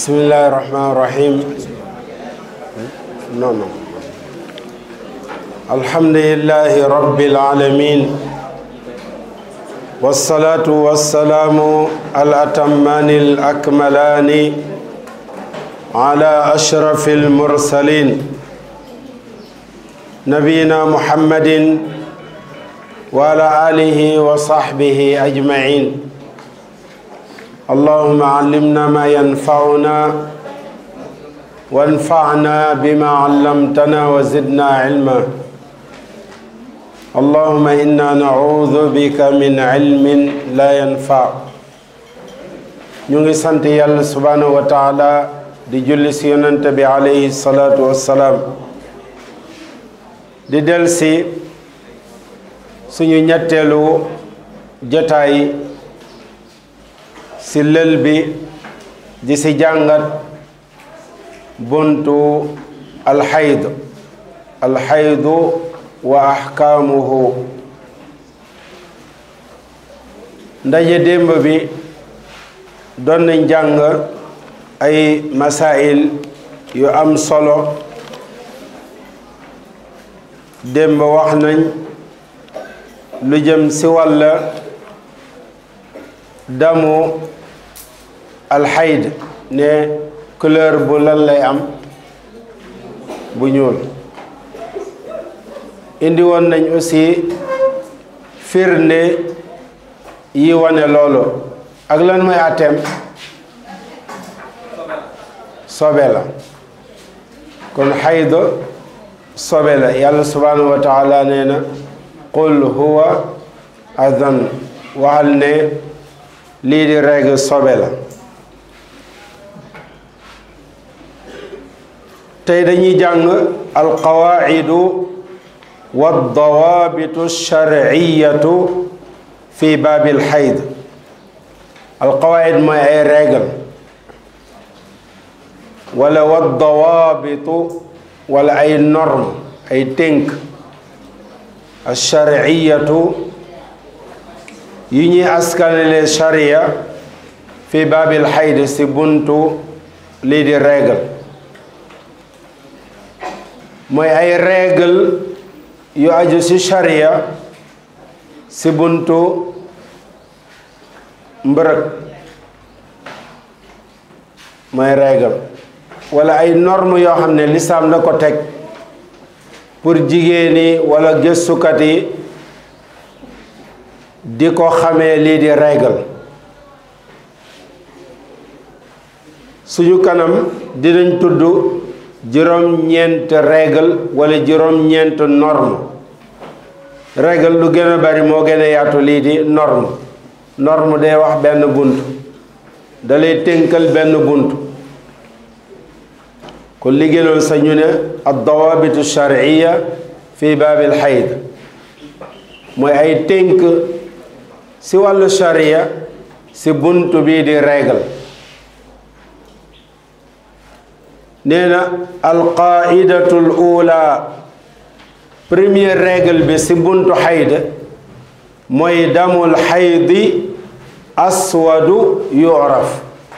bismillahi rahmani rahim non non alhamdulillahi rabbil alamin wassalatu wassalamu al atammani al akmalani ala ashrafi al mursalin nabiyina muhammadin wa ala alihi wa sahbihi ajmain اللهم علمنا ما ينفعنا وانفعنا بما علمتنا وزدنا علما اللهم انا نعوذ بك من علم لا ينفع ñu ngi sant yàlla subhanahu wa taala di julli si yonante bi alayhi salaatu wassalaam di del si suñu ñetteelu jotaay si lël bi di si jàngat buntu alxayd alxaydu wa axkaamuhu ndaje démb bi doon nañ jàng ay masail yu am solo démb wax nañ lu jëm si wàlla damu alxayd ne couleur bu lan lay am bu ñuul indi woon nañ aussi firnde yi wane loolu ak lan mooy àtteem sobe la kon xayd sobe la yàlla subhanahu wa taala nee na qul huwa adan waxal ne lii di règle sobe la tey dañuy jàng alqawaidu waddawaabitu sharciyatu fi baabil xayd alqawaid mooy ay règle wala waddawaabitu wala ay norme ay tënk alsharciyatu yi ñuy askanale sharia fi baabil xayd si buntu lii di règle mooy ay règle yu aju ci sharia ci buntu mbërëg mooy règle walla ay norme yoo xam ne lislaam la ko teg pour jigéen yi walla gëstukat yi di ko xamee lii di règle suñu kanam dinañ tudd juróom-ñeent règle wala juróom-ñeent norme règle lu gën a bari moo gën a yaatu lii di norme norme day wax benn bunt da lay tënkal benn bunt kon li gënoon sa ñu ne ad dawabitu sharciya fi baabil xayd mooy ay tënk si wàllu sharia si bunt bii di règle nee na alqaidatul ula première règle bi si buntu xayd mooy damul xaydi aswadu yuraf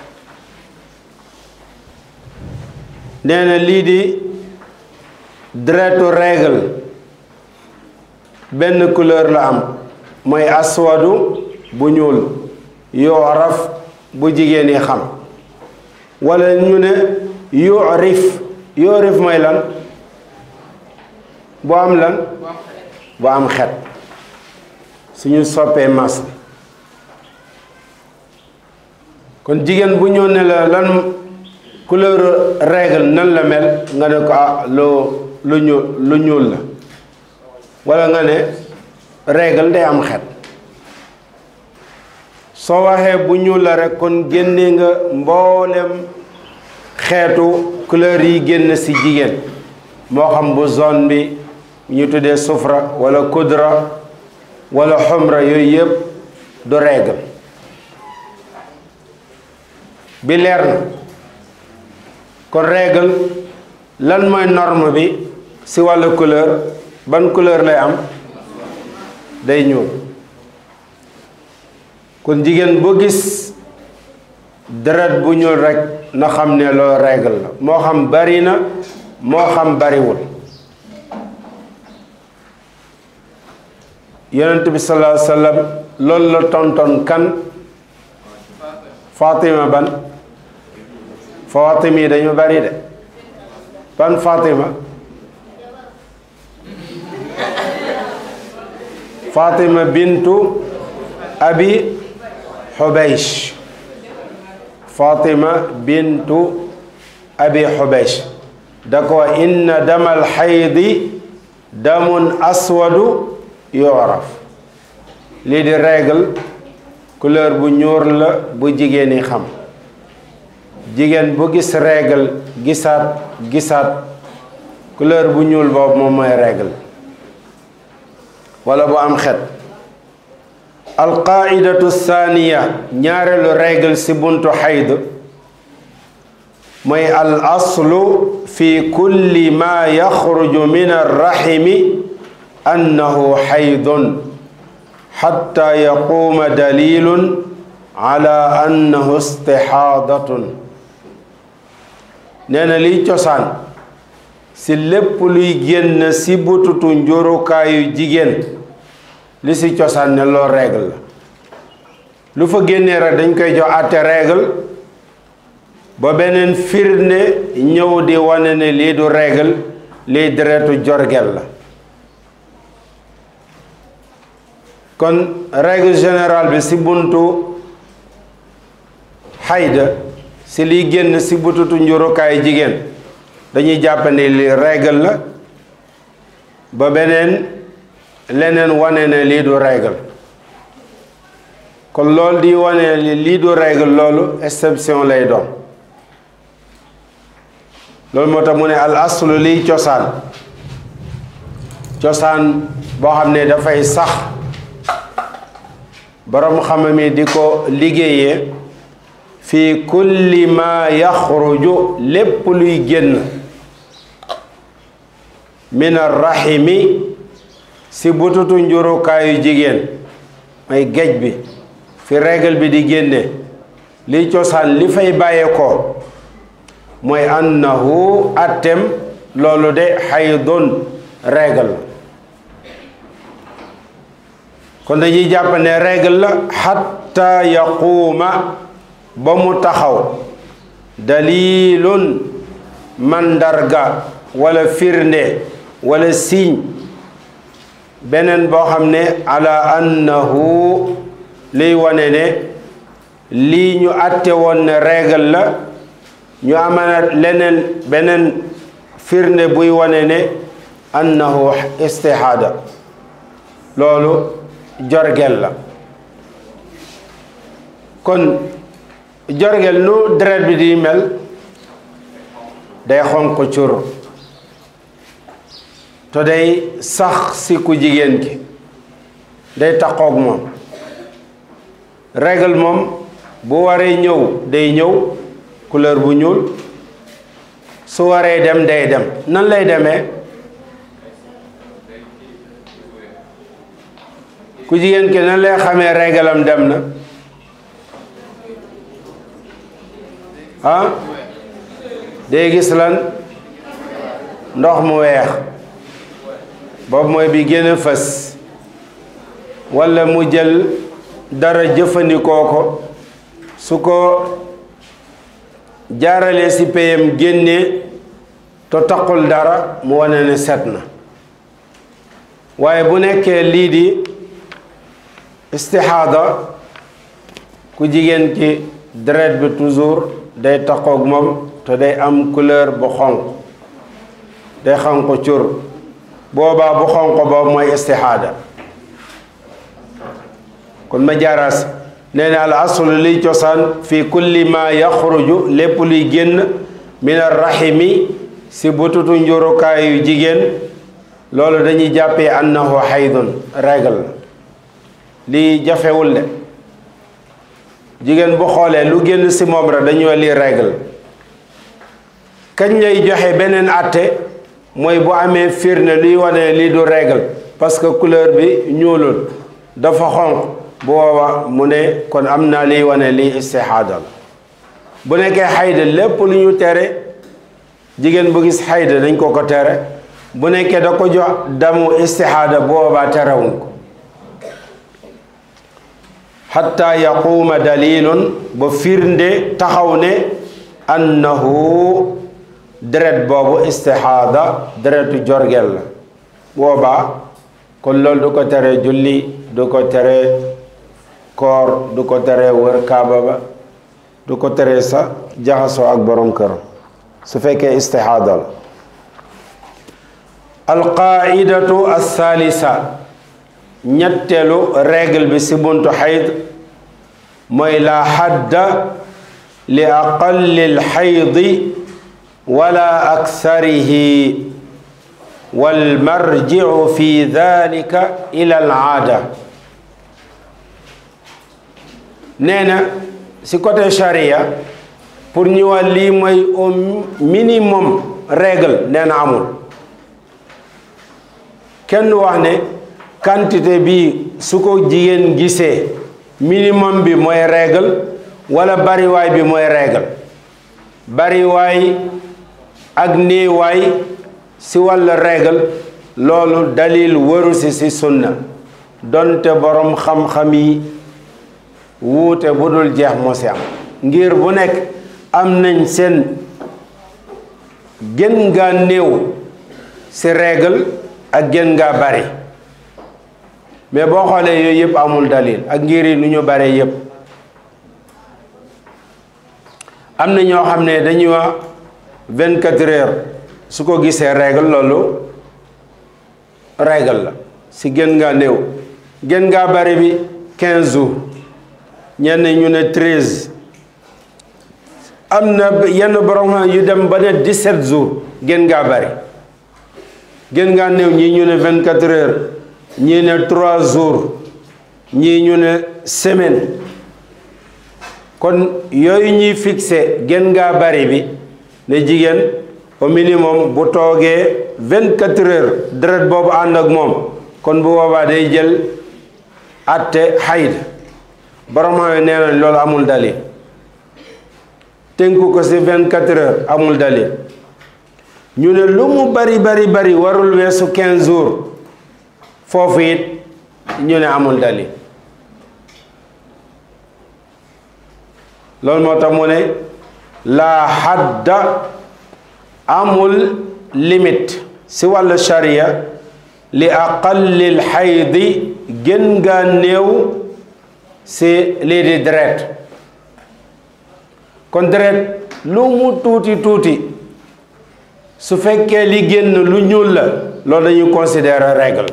nee na lii di deretu règle benn couleur la am mooy aswadu bu ñuul yuraf bu jigéen yi xam wala ñu ne yurif yurif mooy lan bu am lan bu am xet suñu soppee mas kon jigéen bu ñëw ne la lan couleur règle nan la mel nga ne ko ah loo lu ñuul lu ñuul la wala nga ne règle day am xet soo waxee bu ñuul la rek kon génne nga mboolem xeetu couleur yi génn ci jigéen moo xam bu zone bi ñu tuddee sufra wala kudra wala xumra yooyu yëpp du règle bi leer na kon règle lan mooy norme bi ci wàllu couleur ban couleur lay am day ñuul kon jigéen boo gis deret bu ñuul rekk na xam ne loo règle la moo xam bari na moo xam bariwul yonent bi sallallahu alayhi wa sallam loolu la tonton kan Fatima ban Fatima yi dañu bari de ban Fatima Fatima bintu Abi Xubaysh Fatima bintu Abi Xubaysh da ko inna damal xaydi damun aswadu yooraf lii di règle couleur bu ñuur la bu jigéen yi xam jigéen bu gis règle gisaat gisaat couleur bu ñuul boobu moom mooy règle wala bu am xet alqaidatu thaniya ñaareelu règle si buntu xayd mooy al aslu fi kulli ma yaxruju min arrahimi annahu xaydun xatta yaquuma dalilun ala annahu istixaadatun nee na liy cosaan si lépp luy génn si bututu njurukaayu jigéen li si cosaan ne loolu règle la lu fa génnee rek dañ koy jox àtte règle ba beneen firnde ñëw di wane ne lii du règle lii deretu jorgel la kon règle générale bi si buntu xayda si liy génn si bututu njurukaayu jigéen dañuy jàpp ne li règle la ba beneen leneen wane ne lii du règle kon loolu di wane ne lii du règle loolu exception lay doon loolu moo tax mu ne al aslu liy cosaan cosaan boo xam ne dafay sax borom xam mi di ko liggéeyee fi kulli ma yaxruju lépp luy génn min arrahimi si bututu njurukaayu jigéen may géej bi fi règle bi di génne li cosaan li fay bàyyeekoo mooy annahu attem loolu de xaydun règle la kon dañuy jàpp ne règle la xatta yaquuma ba mu taxaw dalilun mandarga wala firnde wala signe beneen boo xam ne ala annahu liy wane ne lii ñu àtte woon ne règle la ñu amana leneen beneen firnde buy wane ne annahu istihada loolu jorgel la kon jorgel nu deret bi di mel day xonq cur te day sax si ku jigéen ki day taqoog moom règle moom bu waree ñëw day ñëw couleur bu ñuul su waree dem day dem nan lay demee ku jigéen ki nan lay xamee règle am dem na ah day gis lan ndox mu weex boobu mooy bi gën a fës walla mu jël dara jëfandikoo ko su ko jaaralee ci payam génnee te taqul dara mu wane ne set na waaye bu nekkee lii di istixaada ku jigéen ki deret bi toujours day taqoog moom te day am couleur bu xonq day xonq cur boobaa bu xonq boobu mooy istixaada kon ma jaaraas nee na al aslu liy cosaan fi kulli ma yaxruju lépp luy génn min arrahimi si bututu njurukaayu jigéen loolu dañuy jàppee annahu xaydun règle la lii jafewul de jigéen bu xoolee lu génn si moom rek dañuy lii règle kañ lay joxe beneen àtte mooy bu amee firnde luy wane lii du règle parce que couleur bi ñuulul dafa xonq bu boobaa mu ne kon am naa liy wane lii istixaada la bu nekkee xayda lépp lu ñu tere jigéen bu gis xayda dañ ko ko tere bu nekkee da ko jox damu istixaada boobaa terewuñ ko xatta yaquuma dalilun ba firnde taxaw ne annahu deret boobu istixaada deretu jorgel la boobaa kon loolu du ko tere julli du ko tere koor du ko tere wër kaaba ba du ko tere sa jaxasoo ak borom kër su fekkee istixaada la alqaidatu althaalisa ñetteelu règle bi si buntu xayd mooy la xadda li aqalli lxaydi wala aksarihi walmarjicu fi dalika ila alaada nee na si côté charia pour ñu wax lii mooy au minimum règle nee na amul kenn wax ne quantité bi su ko jigéen gisee minimum bi mooy règle wala bariwaay bi mooy règle bariwaay ak néewaay si wàllu règle loolu dalil waru si si sunna donte borom xam-xam yi wuute bu dul jeex moo si am ngir bu nekk am nañ seen gën ngaa néew si règle ak gën ngaa bari mais boo xoolee yooyu yëpp amul dalil ak ngir yi nu ñu bare yëpp am na ñoo xam ne dañuy wax vingt quatre heures su ko gisee règle loolu règle la si gën ngaa néew gën ngaa bari bi quinze jours ñenn ñu ne treize am na yenn borom yu dem ba ne dix-sept jours gën ngaa bari gën ngaa néew ñii ñu ne vingt quatre heures ñii ne trois jours ñii ñu ne semaine kon yooyu ñuy fixé gën ngaa bari bi ne jigéen au minimum bu toogee vingt quatre heures deret boobu ànd ak moom kon bu boobaa day jël atte xayd borom xam nee nañ loolu amul dalil tënku ko ci vingt quatre heures amul dalil ñu ne lu mu bari bari bari warul weesu quinze jours foofu it ñu ne amul dalil loolu moo tax mu ne laa xadda amul limite si wàllu sharia li aqallil xaydi gën ngaa néew si lii di deret kon deret lu mu tuuti tuuti su fekkee li génn lu ñuul la loolu dañuy considérer règle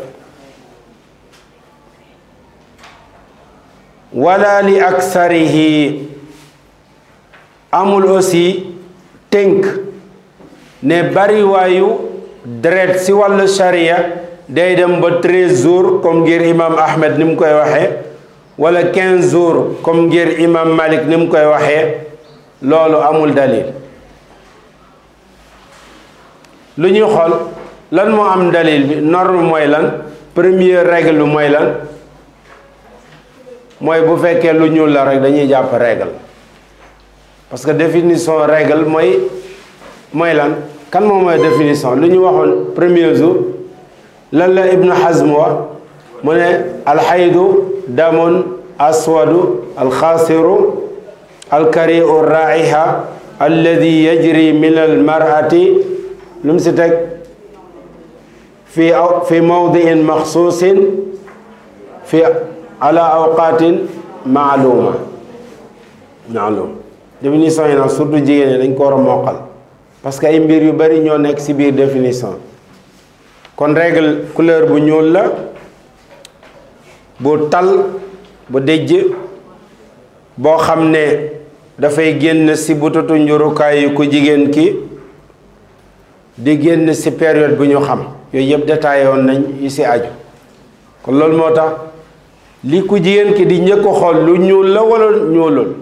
wala li aksarihi amul aussi tënk ne bariwaayu deret si wàllu sharia day dem ba treize jours comme ngir imam ahmed ni mu koy waxee wala quinze jours comme ngir imam malik ni mu koy waxee loolu amul dalil lu ñuy xool lan moo am dalil bi norme mooy lan première règle bi mooy lan mooy bu fekkee lu ñuul la rek dañuy jàpp règle parce que définition règle mooy mooy lan kan moom mooy définition lu ñu waxoon premier jour lan la ibnu hazm wax mu ne alxaydu damun aswadu alxaasiru alkariu raiha alladi yajri min almarati lu mu si teg fi fi mawdiin maxsuusin fi ala awqaatin maaluma maalum définition yi nag surtout jigéen ñi dañ ko war a moqal parce que ay mbir yu bari ñoo nekk ci biir définition kon règle couleur bu ñuul la bu tal bu dëjj boo xam ne dafay génn ci bututu njurukaay yu ku jigéen ki di génn ci période bu ñu xam yooyu yëpp détaillé woon nañ yi ci aju kon loolu moo tax li ku jigéen ki di njëkk a xool lu ñuul la walla ñuulul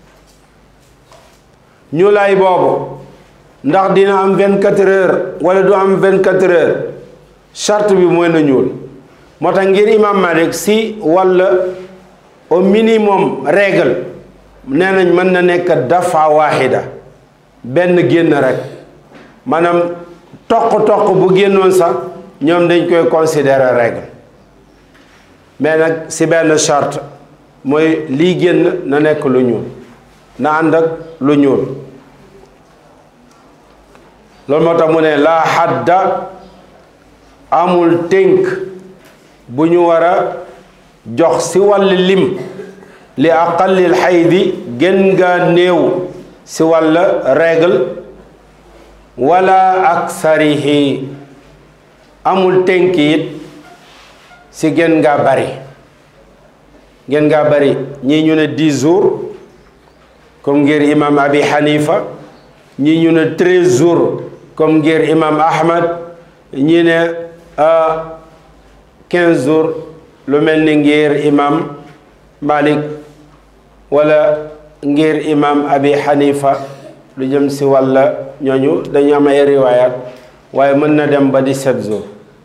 ñuulaay boobu ndax dina am vingt quatre heures wala du am vingt quatre heures charte bi mooy na ñuul moo tax ngir imam Malik si walla au minimum règle nee nañ mën na nekk dafa waaxida benn génn rek maanaam toq-toq bu génnoon sax ñoom dañ koy considérer règle mais nag si benn charte mooy lii génn na nekk lu ñuul na ànd ak lu ñuul loolu moo tax mu ne laa xadda amul tënk bu ñu war a jox si wàll lim li aqallil xaydi gën nga néew si wàll règle wala aksarihi amul tënk it si gën ngaa bari gën ngaa bari ñii ñu ne dix jours comme ngir imam abi hanifa ñii ñu ne treize jours comme ngir imam ahmad ñii ne quinze jours lu mel ni ngir imam malik wala ngir imam abi hanifa lu jëm si wàlla ñooñu dañu am ay riwaayaat waaye mën na dem ba dix-sept jours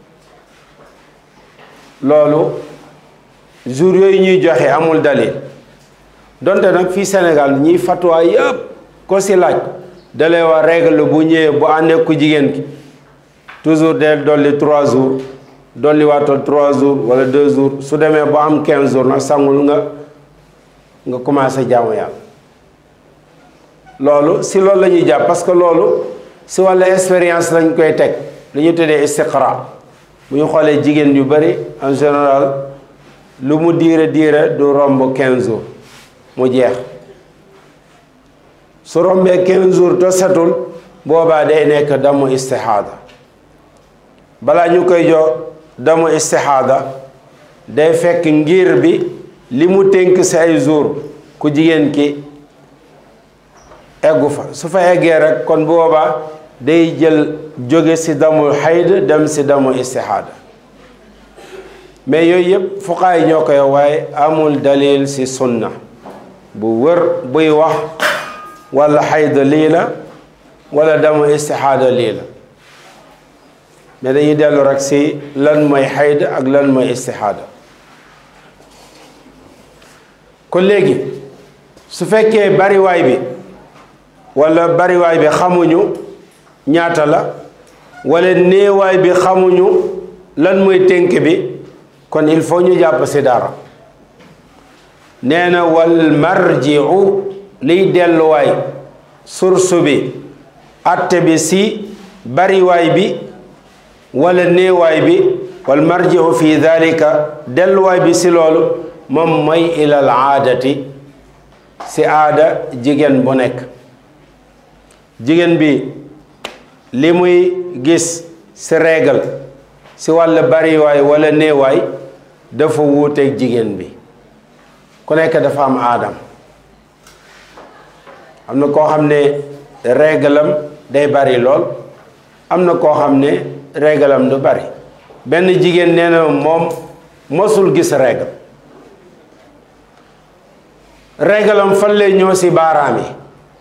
loolu jours yooyu ñuy joxe amul dalil donte nag fii Sénégal ñiy fatwa yëpp ko si laaj dalay wax règle bu ñëwee bu àndee ku jigéen ki toujours del dolli trois jours dolli waatal trois jours wala deux jours su demee ba am quinze jours nag sangul nga nga commencé jaamu yàlla loolu si loolu la ñuy jàpp parce que loolu si wàllu expérience lañ koy teg lu ñu tuddee istiqra bu ñu xoolee jigéen yu bari en général lu mu diire diire du romb quinze jours mu jeex su rombee quinze jours te setul boobaa day nekk damu istixaada balaa ñu koy jox damu istixaada day fekk ngir bi li mu tënk si ay jours ku jigéen ki eggu fa su fa eggee rek kon boobaa day jël jóge si damul xayd dem si damu istixaada mais yooyu yëpp fuqaa yi ñoo koy waaye amul dalil si sunna bu wër buy wax wala xayd lii la wala damu istixaada lii la mais dañuy dellu rek si lan mooy xayd ak lan mooy istixaada kon léegi su fekkee bariwaay bi wala bariwaay bi xamuñu ñaata la wala néewaay bi xamuñu lan mooy tënk bi kon il faut ñu jàpp si dara nee na wal marjiu liy delluwaay source bi atte bi si bariwaay bi wala néewaay bi wal marjiu fi dalika delluwaay bi si loolu moom mooy ilal aadati si aada jigéen bu nekk jigéen bi li muy gis si régal si wàll bariwaay wala néewaay dafa wuuteeg jigéen bi ku nekk dafa am aadam am na koo xam ne régalam day bari lool am na koo xam ne régalam du bari benn jigéen nee na moom mosul gis régal régalam fan lay ñëw si baaraam yi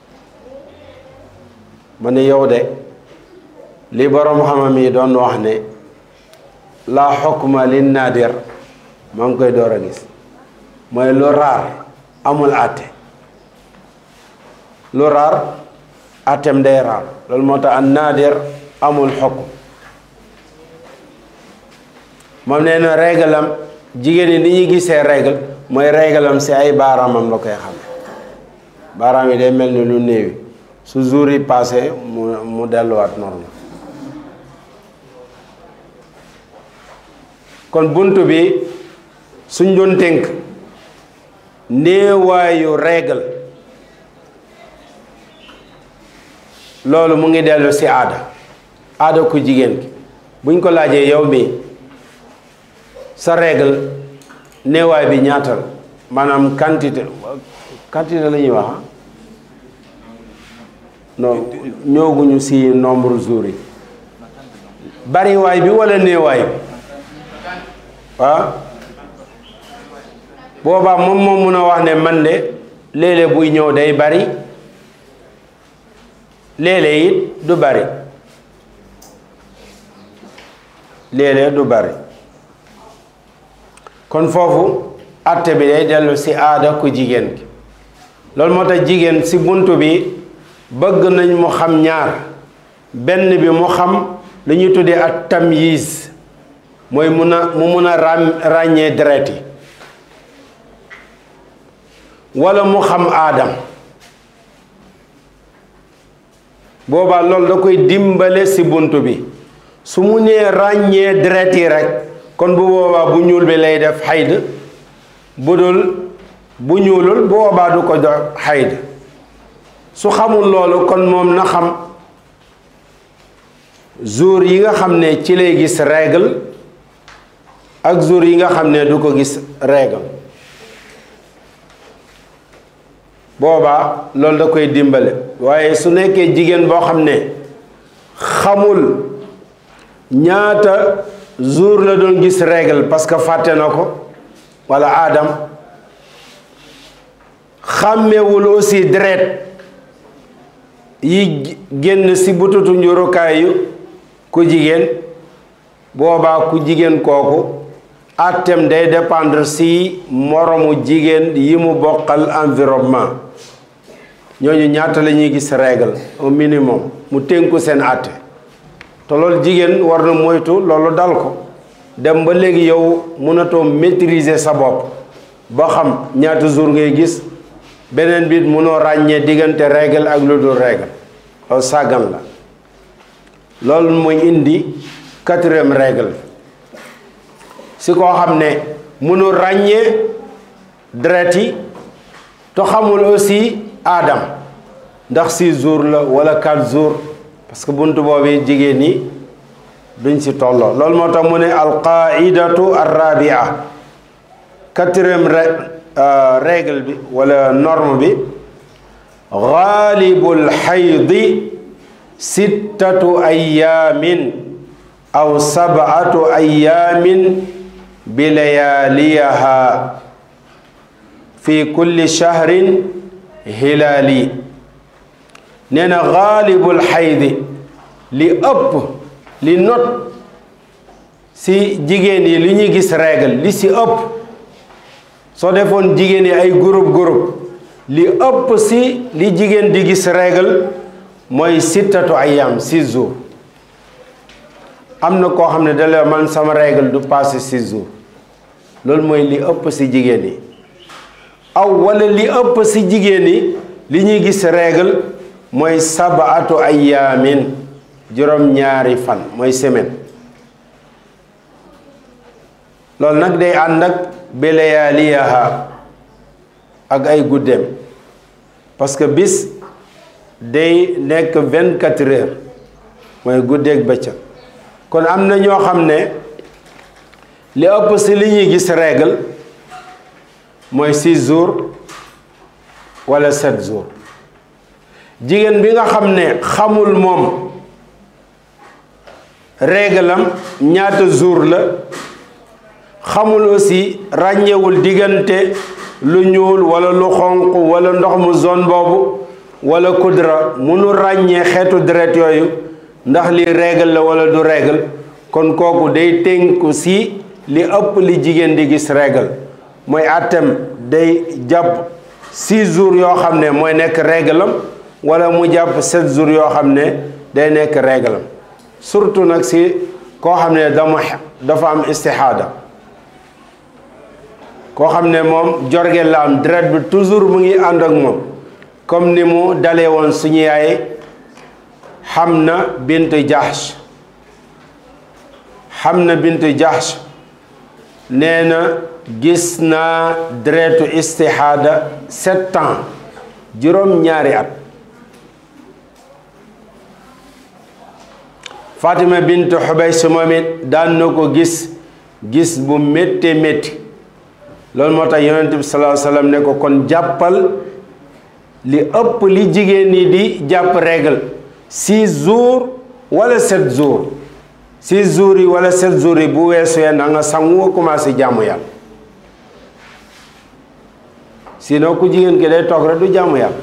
ma ne yow de li boroom xamam yi doon wax ne la xukma lin naadir maa ngi koy door a gis mooy lu raar amul àtte lu raar àttem day raar loolu moo tax an naadir amul xukm moom nee na régalam jigéen ñi ni ñuy gisee régal mooy régalam si ay baaraamam la koy xam baaraam yi day mel ni lu néewi su jour yi passé mu mu delluwaat normal kon bunt bi suñ doon tënk néewaayu régal loolu mu ngi dellu si aada aada ku jigéen ki buñ ko laajee yow mi sa régal néewaay bi ñaata la maanaam quantité quantité la ñuy wax non ñooguñu si nombre jours yi bariwaay bi wala néewaay bi ah boobaa moom moom mun a wax ne man de léeg-léeg buy ñëw day bari léeg-léeg it du bari léeg-léeg du bari kon foofu atte bi day dellu si aada ku jigéen ki loolu moo tax jigéen ci bunt bi bëgg nañ mu xam ñaar benn bi mu xam lu ñuy tuddee ak tamyiz mooy mun a mu mun a ràññee deret yi walla mu xam aadam boobaa loolu da koy dimbale ci bunt bi su mu nee ràññee deret yi rekk kon bu boobaa bu ñuul bi lay def xayd bu dul bu ñuulul bu boobaa du ko jox xayd su xamul loolu kon moom na xam jour yi nga xam ne ci lay gis règle ak jour yi nga xam ne du ko gis règle boobaa loolu da koy dimbale waaye su nekkee jigéen boo xam ne xamul ñaata jour la doon gis règle parce que fàtte na ko walla aadam xàmmewul aussi deret yi génn ci bututu njurukaayu ku jigéen boobaa ku jigéen kooku àtteem day dépendre ci moromu jigéen yi mu bokkal environnement ñooñu ñaata la ñuy gis règle au minimum mu tënku seen àtte te loolu jigéen war na moytu loolu dal ko dem ba léegi yow mënatoo maîtriser sa bopp ba xam ñaata jour ngay gis beneen biit mënoo ràññee diggante règle ak lu dul règle loolu sàggan la loolu mooy indi quatrième règle si koo xam ne mënul ràññee deret yi te xamul aussi aadam ndax six jours la wala quatre jours parce que buntu boobu jigéen ñi duñ si tolloo loolu moo tax mu ne alqaidatu arrabia quatrième règle bi wala norme bi gaalibul xaydi sittatu ayaamin aw sabatu ayaamin bi layaaliyaha fi kulli shahrin hilaali nee na gaalibul xaydi li ëpp li not si jigéen yi li ñuy gis règle li si ëpp soo defoon jigéen yi ay groupe groupe li ëpp si li jigéen di gis règle mooy sittatu ayam six jours am na koo xam ne dala man sama règle du passé six jours loolu mooy li ëpp si jigéen yi aw wala li ëpp si jigéen yi li ñuy gis règle mooy sabaatu ayaamin juróom-ñaari fan mooy semaine loolu nag day ànd ak belayaaliyaha ak ay guddeem parce que bis day nekk vingt quatre heures mooy guddeeg bëccëg kon am na ñoo xam ne li ëpp si li ñuy gis règle mooy six jours wala sept jours jigéen bi nga xam ne xamul moom règle am ñaata jour la xamul aussi ràññewul diggante lu ñuul wala lu xonq wala ndox mu zone boobu wala kudra munu ràññee xeetu deret yooyu ndax li règle la wala du règle kon kooku day tënku si li ëpp li jigéen di gis règle mooy àttem day jàpp six jours yoo xam ne mooy nekk règle am wala mu jàpp sept jours yoo xam ne day nekk règle am surtout nag si koo xam ne dama dafa am istixaada koo xam ne moom jorge la am deret bi toujours mu ngi ànd ak moom comme ni mu dalee woon suñu yaay Hamna bint Jahsh Hamna bint Jahsh nee na gis naa deretu istixaada sept ans juróom-ñaari at Fatima bint Xubays moom it daan na ko gis gis bu métti métti loolu moo tax yonent bi sallallahu alayhi wasallam ne ko kon jàppal li ëpp li jigéen ñi di jàpp règle six jours wala sept jours six jours yi wala sept jours yi bu weesoo na nga sangu nga commencé jaamu yàlla sinon ku jigéen ki day toog rek du jaamu yàlla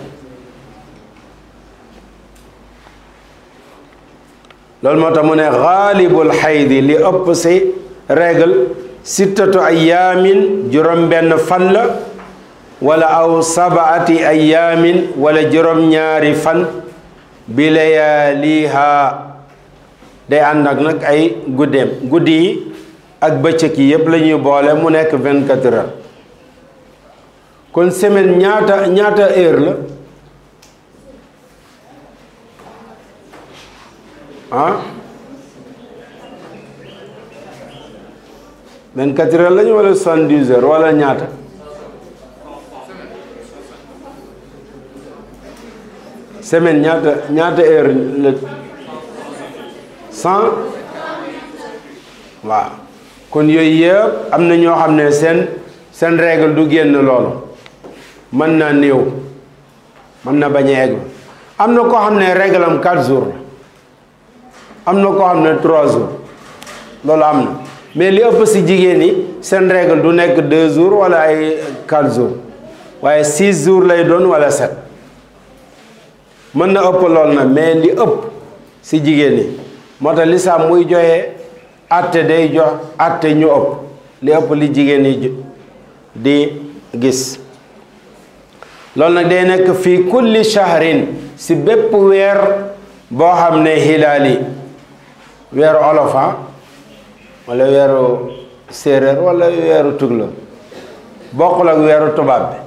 loolu moo tax mu ne xaalibul xaydi li ëpp si règle sittatu ayaamin juróom benn fan la wala aw sabaati ayaamin wala juróom-ñaari fan bi layaaliha day ànd ak nag ay guddeem guddi yi ak bëccëg yi yépp la ñuy boole mu nekk vingt-quatre heures kon semaine ñaata ñaata heure la ah vingt-quatre heures la ñu wala soixante-dix heures wala ñaata semaine ñaata ñaata heure la cent waaw kon yooyu yëpp am na ñoo xam ne seen seen règle du génn loolu mën na néew mën na bañ a egg am na koo xam ne règle am quatre jours la am na koo xam ne trois jours loolu am na mais li ëpp si jigéen ñi seen règle du nekk deux jours wala ay quatre jours waaye six jours lay doon wala sept mën na ëpp lool na mais li ëpp si jigéen ñi moo tax lislaam muy joxe atte day jox atte ñu ëpp li ëpp li jigéen ñi di gis loolu nag day nekk fii kulli shahrin si bépp weer boo xam ne hilaali weeru olofa wala weeru séeréer wala weeru tugla bokkul ak weeru tubaab bi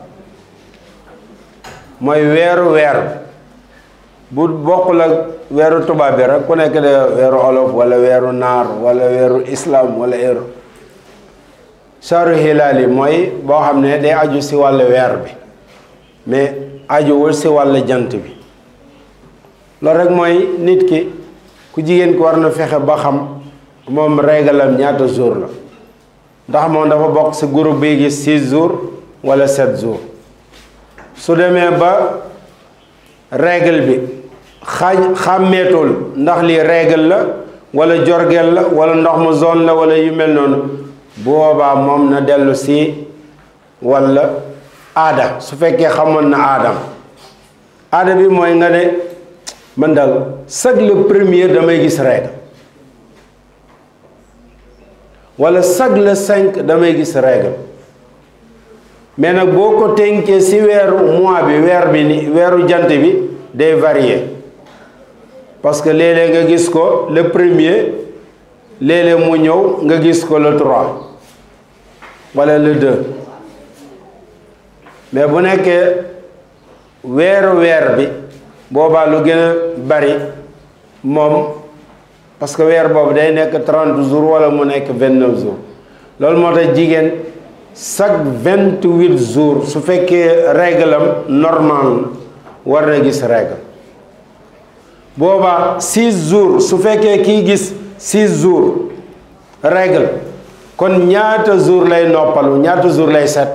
mooy weeru weer bu bokkul ak weeru tubaab bi rek ku nekk de weeru olof wala weeru naar wala weeru islam wala weeru saru hilaal yi mooy boo xam ne day aju si wàllu weer bi mais ajuwul si wàllu jant bi loolu rek mooy nit ki ku jigéen ki war na fexe ba xam moom régalam ñaata jour la ndax moom dafa bokk si groupe bi gis six jours wala sept jours su demee ba règle bi xaañ xàmmeetul ndax lii règle la wala jorgel la wala ndox mu zone la wala yu mel noonu boobaa moom na dellu si wala aada su fekkee xamoon na aadam aada bi mooy nga ne man daal chaque le premier damay gis règle wala chaque le cinq damay gis règle mais nag boo ko tënkee si weeru mois bi weer bi ni weeru jant bi day varier parce que léeg-léeg nga gis ko le premier léeg-léeg mu ñëw nga gis ko le trois wala le deux mais bu nekkee weeru weer bi boobaa lu gën a bari moom parce que weer boobu day nekk trente jours wala mu nekk vingt neuf jours loolu moo tax jigéen chaque vingt huit jours su fekkee règle am normal war na gis règle boobaa six jours su fekkee kii gis six jours règle kon ñaata jours lay noppalu ñaata jours lay set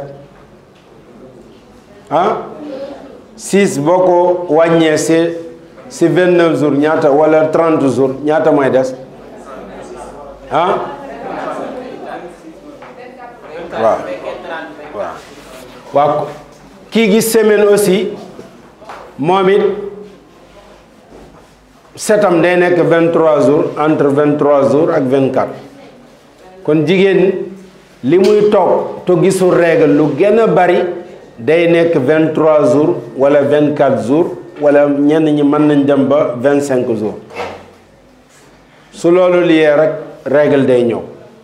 ah six boo ko wàññee si si vingt neuf jours ñaata wala trente jours ñaata mooy des ah waaw waaw waaw kii gis semaine aussi moom it setam day nekk vingt trois jours entre vingt trois jours ak vingt quatre kon jigéen li muy toog te gisul règle lu gën a bari day nekk vingt trois jours wala vingt quatre jours wala ñenn ñi mën nañ dem ba vingt cinq jours su loolu liyee rek règle day ñëw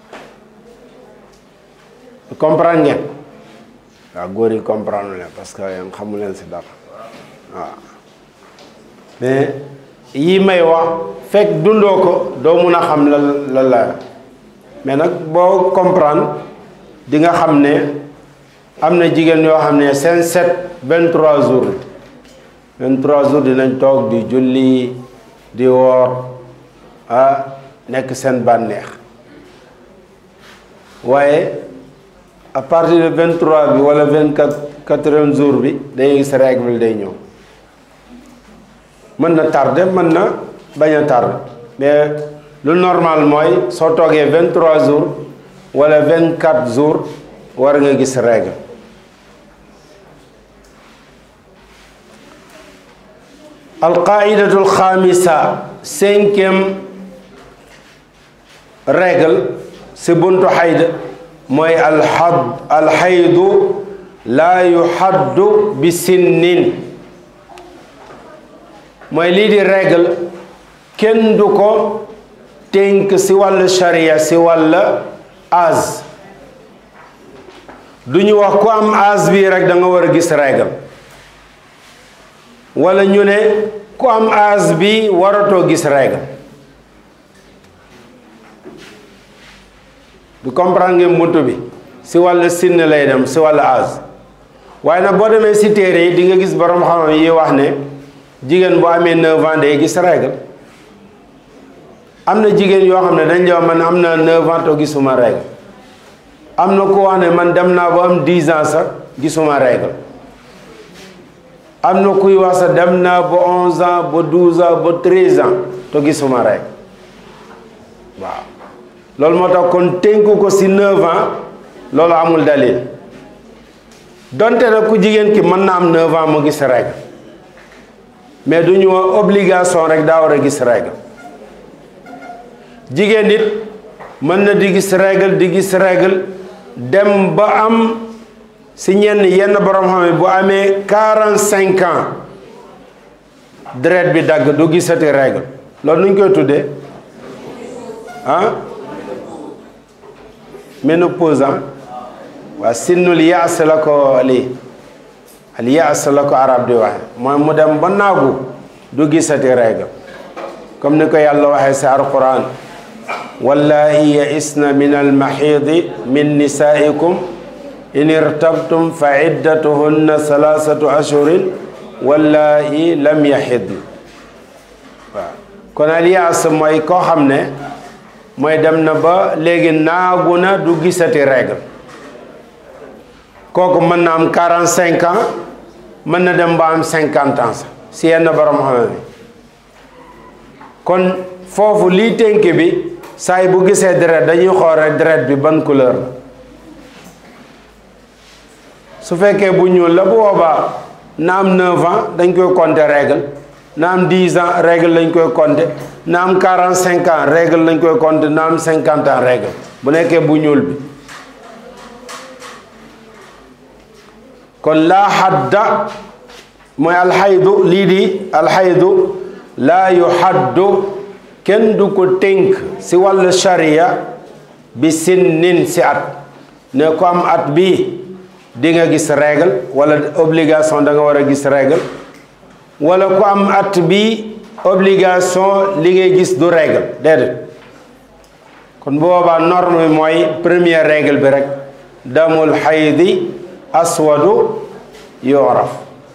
comprendre ngeen waaw góor yi comprendre leen parce que yéen xamu leen si dara waaw mais yi may wax fekk dundoo ko doo mun a xam la la la mais nag boo comprendre di nga xam ne am na jigéen yoo xam ne seen set vingt trois jours vingt trois jours dinañ toog di julli di woor ah nekk seen bànneex waaye à partir de vingt trois bi wala vingt quatre quatrième jour bi day gis règle day ñëw mën na tardé mën na bañ a tardé mais lu normal mooy soo toogee vingt trois jours wala vingt quatre jours war nga gis règle alqaidatul xaamisa cinquième règle si buntu xayd mooy alxad alxaydu laa yuxaddu bi sinnin mooy lii di règle kenn du ko tënk si wàll sharia si wàll âge du ñu wax ku am âge bii rek da nga war a gis règle wala ñu ne ku am âge bi waratoo gis règle du comprendre ngeen buntu bi si wàll sinn lay dem si wàll âge waaye nag boo demee si téere yi di nga gis borom xam-xam yi wax ne jigéen bu amee 9 ans day gis règle am na jigéen yoo xam ne dañ jox man am na 9 ans to gisuma règle am na ku wax ne man dem naa ba am 10 ans sax gisuma règle am na kuy wax sax dem naa ba 11 ans ba 12 ans ba 13 ans to gisuma règle waaw loolu moo tax kon tënku ko si 9 ans loolu amul dalil donte nag ku jigéen ki mën na am 9 ans mu gis règle mais du ñu obligation rek daa war a gis règle jigéen nit mën na di gis règle di gis règle dem ba am si ñenn yenn borom xam ne bu amee 45 ans deret bi dagg du gisati règle loolu nu ñu koy tuddee ah ménopause ah waa sinnul yaas la ko lii al yaas la ko arab di waxe mooy mu dem ba naagu du gisati règle comme ni ko yàlla waxee si alquran wallahi yaisna min almaxiidi min nisaikum in irtabtum fa iddatuhunna salaasatu ashurin wallahi lam yaxidn waaw kon al yaas mooy koo xam ne mooy dem na ba léegi naagu na du gisati règle kooku mën na am quarante cinq ans mën na dem ba am cinquante ans sax si yenn borom xam bi kon foofu lii tënk bi saay bu gisee deret dañuy xool rek deret bi ban couleur la su fekkee bu ñuul la bu boobaa na am 9 ans dañ koy compter règle na am 10 ans règle lañ koy compter na am 45 ans règle lañ koy compter na am 50 ans règle bu nekkee bu ñuul bi kon laa xadda mooy alxaydu lii di alxaydu laa yu xaddu kenn du ko tënk si wàllu sharia bi sinnin si at ne ko am at bii di nga gis règle wala obligation da nga war a gis règle wala ku am at bii obligation li ngay gis du règle déedéet kon bu boobaa norme bi mooy première règle bi rek damul xaydi aswadu yoraf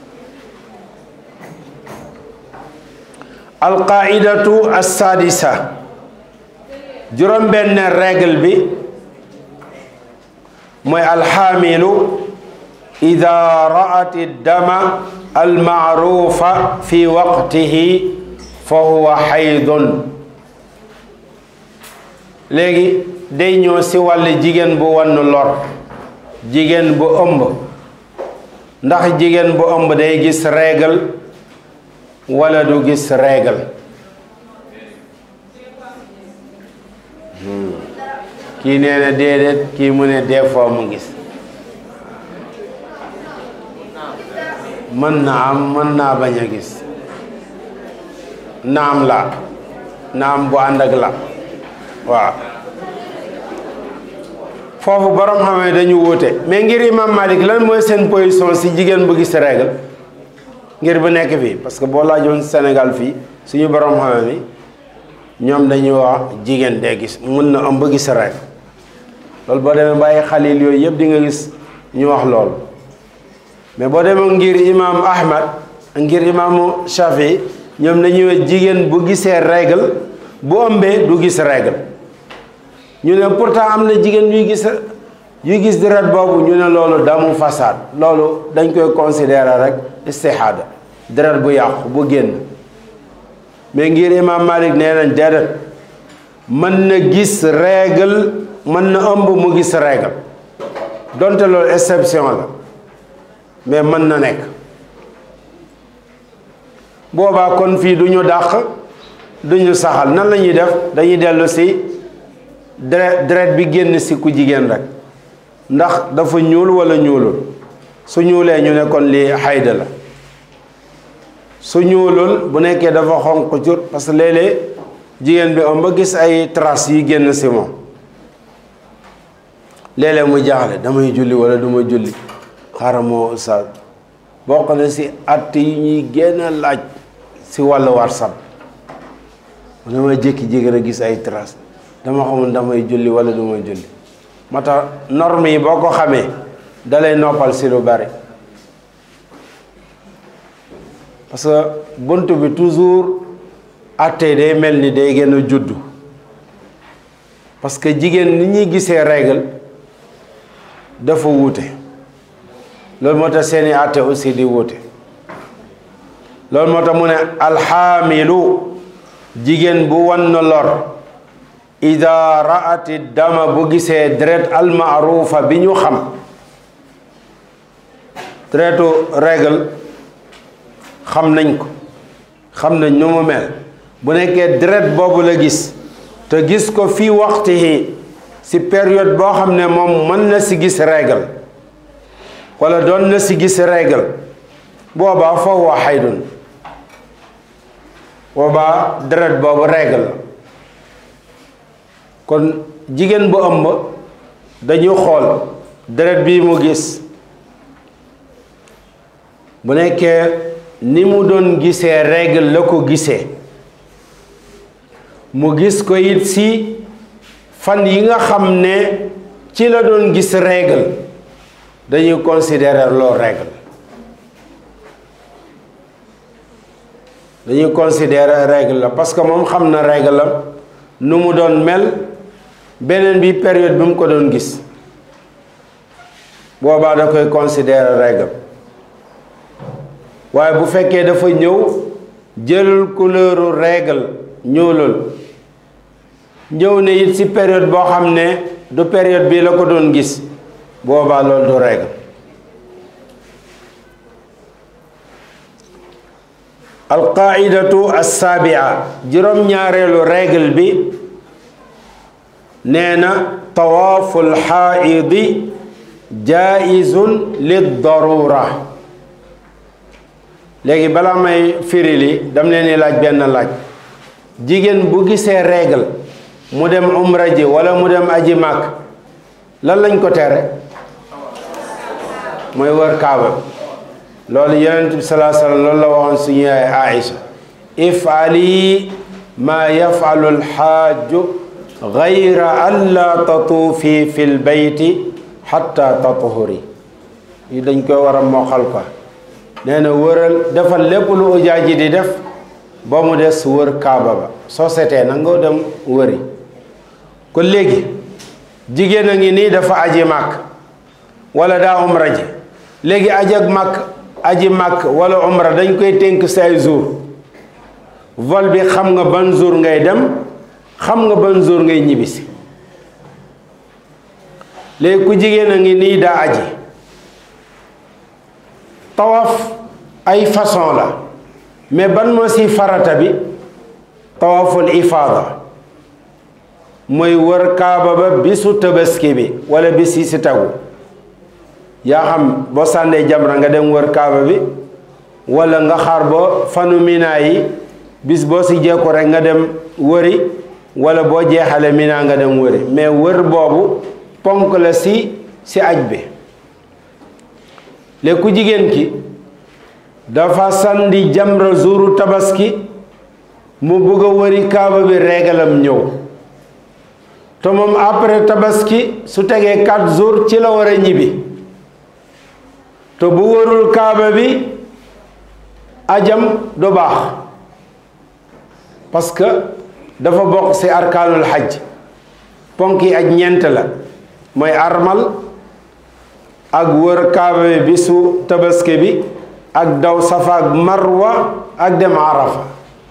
alqaidatu assadisa juróom benn règle bi mooy alxaamilu ida raat dama almaarufa fi waqtihi fa huwa xaydun léegi day ñëw si wàll jigéen bu wann lor jigéen bu ëmb ndax jigéen bu ëmb day gis règle wala du gis règle kii nee na déedéet kii mu ne des fois mu gis mën na am mën naa bañ a gis naam la naam bu ànd ak la waaw foofu borom xam ne dañu wuute mais ngir imam Malik lan mooy seen position si jigéen bu gis règle ngir bu nekk fii parce que boo laajoon Sénégal fii suñu borom xam mi ñoom dañuy wax jigéen dee gis mun na am ba gis règle loolu boo demee bàyyi xalil yooyu yëpp di nga gis ñu wax loolu mais boo demee ngir imam Ahmad ngir imaamu Shafi ñoom dañuy wax jigéen bu gisee règle bu ëmbee du gis règle ñu ne pourtant am na jigéen yuy gis yuy gis deret boobu ñu ne loolu damu fasaad loolu dañ koy considérer rek istihada deret bu yàqu bu génn mais ngir imam Malik nee nañ déedéet mën na gis règle mën na ëmb mu gis règle donte loolu exception la mais mën na nekk boobaa kon fii du ñu dàq du ñu saxal nan la ñuy def dañuy dellu si deret deret bi génn si ku jigéen rek ndax dafa ñuul wala ñuulul su ñuulee ñu ne kon lii xayda la su ñuulul bu nekkee dafa xonq cur parce que léeg-léeg jigéen bi am ba gis ay traces yi génn si moom léeg-léeg mu jaaxle damay julli wala du ma julli xaaral moo ustaas bokk na si att yi ñuy génn a laaj si wàllu whatsapp mu damay jékki-jékki rek gis ay traces dama xamul damay julli wala du ma julli moo tax norme yi boo ko xamee dalay noppal si lu bari parce que bunt bi toujours atte day mel ni day gën a juddu parce que jigéen ni ñuy gisee règle dafa wuute loolu moo tax seeni atte aussi di wuute loolu moo tax mu ne alxaamilu jigéen bu wan na lor ida raati dama bu gisee deret almaarufa bi ñu xam deretu règle xam nañ ko xam nañ nu mu mel bu nekkee deret boobu la gis te gis ko fii waxtu yi si période boo xam ne moom mën na si gis règle wala doon na si gis règle boobaa foofu waa xaydun boobaa deret boobu règle la kon jigéen bu ëmb dañu xool deret bii mu gis bu nekkee ni mu doon gisee règle la ko gisee mu gis ko it si fan yi nga xam ne ci la doon gis règle dañuy considérer loo règle dañuy considérer règle la parce que moom xam na règle la nu mu doon mel beneen bi période bi mu ko doon gis boobaa da koy considérer règle waaye bu fekkee dafa ñëw jëlul couleuru règle ñuulul ñëw ne it ci période boo xam ne du période bii la ko doon gis boobaa loolu du règle alqaidatu assaabia juróom-ñaareelu règle bi nee na tawaaful xaaidi jaizun lid darura léegi balaa may firi li dam leen di laaj benn laaj jigéen bu gisee règle mu dem umra ji wala mu dem aji màkk lan lañ ko tere mooy wër kaaba loolu yonent bi salaa sallam loolu la waxoon suñu yaay Aïcha ifali maa yafalu alxaaju gayra an laa tatuufi fi lbeyti xatta tatuhuri yi dañ koy war a moxal ko nee na wëral defal lépp lu ujaaj ji di def ba mu des wër kaaba ba soo setee na nga dem wëri kon léegi jigéen a ngi nii dafa aji màkk wala daa umra ji léegi aji ak màkk aji màkk wala umra dañ koy tënk say jour vol bi xam nga ban jour ngay dem xam nga ban jour ngay ñibbisi léegi ku jigéen a ngi nii daa aji tawaf ay façon la mais ban moo si farata bi tawaful ifaada mooy wër kaaba ba bisu tabaski bi wala bis yi si tagu yaa xam boo sànnee jamra nga dem wër kaaba bi wala nga xaar ba fanu mina yi bis boo si jekku rek nga dem wëri wala boo jeexale mina nga dem wëri mais wër boobu ponk la si si aj bi léegi ku jigéen ki dafa sandi jamra jouru tabaski mu bugg a wëri kaaba bi régalam ñëw te moom après tabaski su tegee quatre jours ci la war a ñibbi te bu wërul kaaba bi ajam du baax parce que dafa bokk ci arkaanul xaj ponk yi aj ñeent la mooy armal ak wër kaaba bi bisu tabaski bi ak daw safa ak marwa ak dem arafa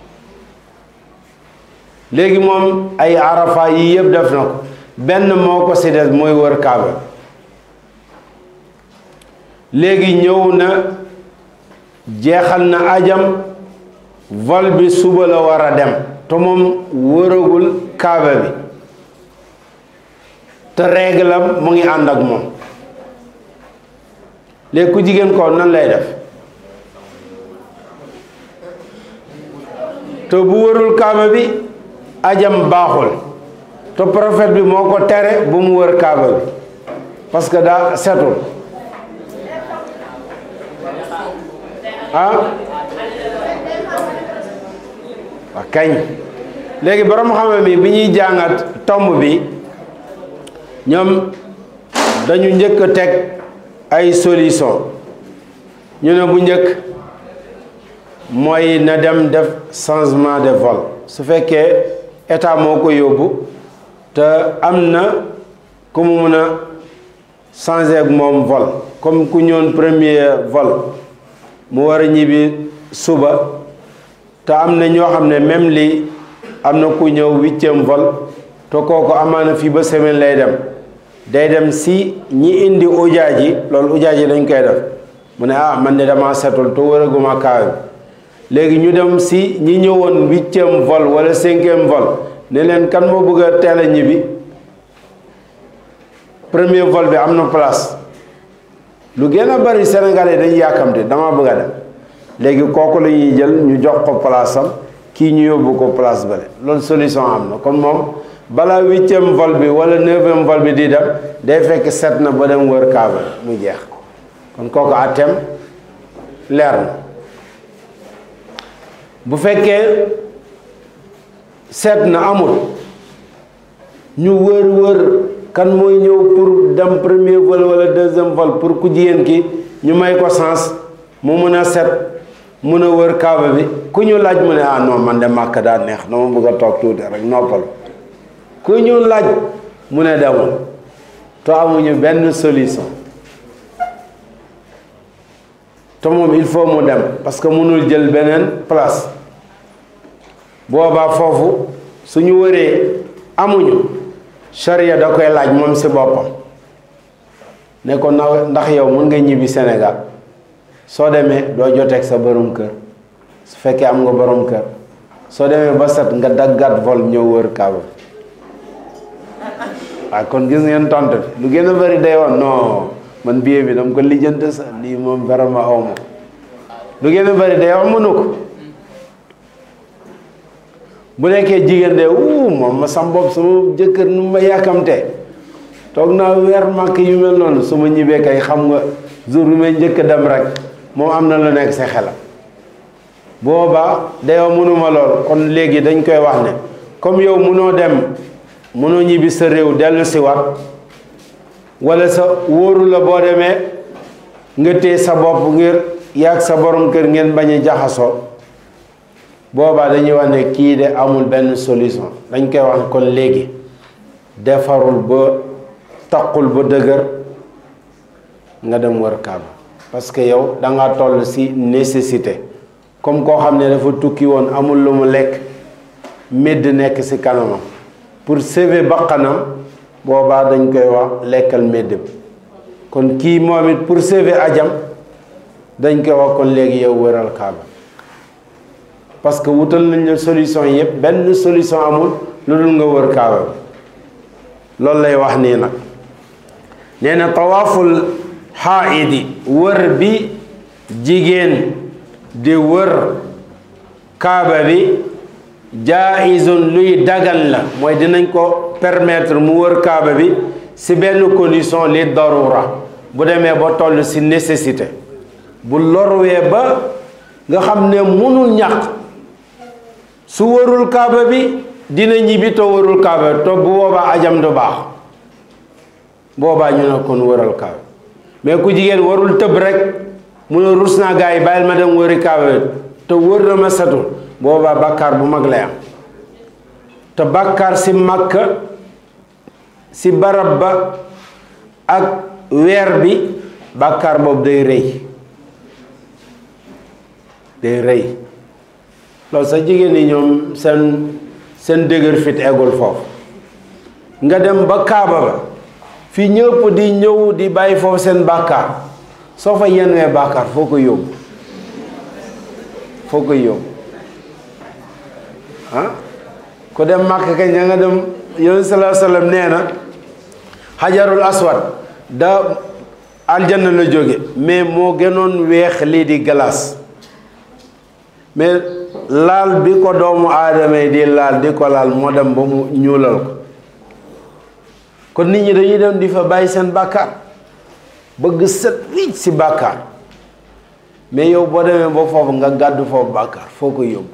léegi moom ay arafa yi yëpp def na ko benn moo ko ci des mooy wër kaaba léegi ñëw na jeexal na ajam vol bi suba la war a dem te moom wëragul kaaba bi te réglam mu ngi ànd ak moom léegi ku jigéen ko nan lay def te bu wërul kaaba bi ajam baaxul te prophète bi moo ko tere bu mu wër kaaba bi parce que daa setul ah waa kañ léegi borom xam mi bi ñuy jàngat tomb bi ñoom dañu njëkk a teg ay solution ñu ne bu njëkk mooy na dem def changement de vol su fekkee état moo ko yóbbu te am na ku mu mun a changer ak moom vol comme ku ñëwoon premier vol mu war a ñibbi suba te am na ñoo xam ne même lii am na ku ñëw huitième vol te kooku amaana fii ba semaine lay dem day dem si ñi indi ujaaj yi loolu ujaaj yi dañ koy def mu ne ah man de dama setul te wëraguma kaaw bi léegi ñu dem si ñi ñëwoon huitième vol wala cinquième vol ne leen kan moo bëgg a teel a ñibbi premier vol bi am na place lu gën a bari Sénégalais dañuy yàkkamte dama bëgg a dem léegi kooku la ñuy jël ñu jox ko place am kii ñu yóbbu ko place bale loolu solution am na kon moom balaa huitième vol bi wala neuvième vol bi di dem day fekk set na ba dem wër kaaba mu jeex kon kooku àtteem leer na bu fekkee seet na amul ñu wër wër kan mooy ñëw pour dem premier vol wala deuxième vol pour ku jigéen ki ñu may ko sens mu mën a set mun a wër kaaba bi ku ñu laaj mu ne ah non man de màkk daa neex na ma bëgg a toog tuuti rek noppal ku ñu laaj mu ne demul te amuñu benn solution te moom il faut mu dem parce que mënul jël beneen place boobaa foofu suñu wëree amuñu charia da koy laaj moom si boppam ne ko na ndax yow mën nga ñibbi Sénégal soo demee doo joteeg sa borom kër su fekkee am nga borom kër soo demee ba set nga daggat vol ñëw wër kaaba waaye kon gis ngeen tontu bi lu gën a bëri day woon non man billet bi dama ko lijjante sa lii moom vraiment aw ma lu gën a bëri day wax mënu ko bu nekkee jigéen de wuu moom ma sam bopp sama jëkkër nu ma yàkkamtee toog naa weer màkk yu mel noonu su ma ñibbee kay xam nga jour bi may njëkk dem rek moom am na lu nekk sa xelam boobaa dayoo mënuma lool kon léegi dañ koy wax ne comme yow mënoo dem mënoo ñibbi sa réew dellu si wat wala sa wóoru la boo demee nga téye sa bopp ngir yàgg sa borom kër ngeen bañ a jaxasoo boobaa dañuy wax ne kii de amul benn solution dañ koy wax kon léegi defarul ba taqul ba dëgër nga dem wër kaaba parce que yow da nga toll si nécessité comme koo xam ne dafa tukki woon amul lu mu lekk médd nekk si kanamam pour sauver bakkanam boobaa dañ koy wax lekkal médd bi kon kii moom it pour sauver ajam dañ koy wax kon léegi yow wëral kaaba parce que wutal nañ la solution yëpp benn solution amul lu dul nga wër kaaba bi loolu lay wax nii nag nee na tawaaful xaaidi wër bi jigéen di wër kaaba bi jaizun luy dagan la mooy dinañ ko permettre mu wër kaaba bi si benn condition li darura bu demee ba toll si nécessité bu lorwee ba nga xam ne munul ñàkk su wërul kaaba bi dina ñibbi te wërul kaaba te bu boobaa ajam du baax boobaa ñu ne kon wëral kaaba mais ku jigéen warul tëb rek mu ne rus naa gars yi bàyyil ma dem wëri kaaba bi te wër na ma setul boobaa bàkkaar bu mag lay am te bàkkaar si Makka si barab ba ak weer bi bàkkaar boobu day rëy day rëy loolu sax jigéen ñi ñoom seen seen dëgër fit eggul foofu nga dem ba kaaba ba fi ñëpp di ñëw di bàyyi foofu seen bàkkaar soo fa yenwee bàkkaar foo ko yóbbu foo koy yóbbu ah ku dem màkk kañ nga dem yonent sallallahu alayhi wasallam nee na xajarul aswad da aljanna la jóge mais moo gënoon weex lii di glace mais laal bi ko doomu aadama yi di laal di ko laal moo dem ba mu ñuulal ko kon nit ñi dañuy dem di fa bàyyi seen bàkkaar bëgg set wicc si bàkkaar mais yow boo demee ba foofu nga gàddu foofu bàkkaar foo ko yóbbu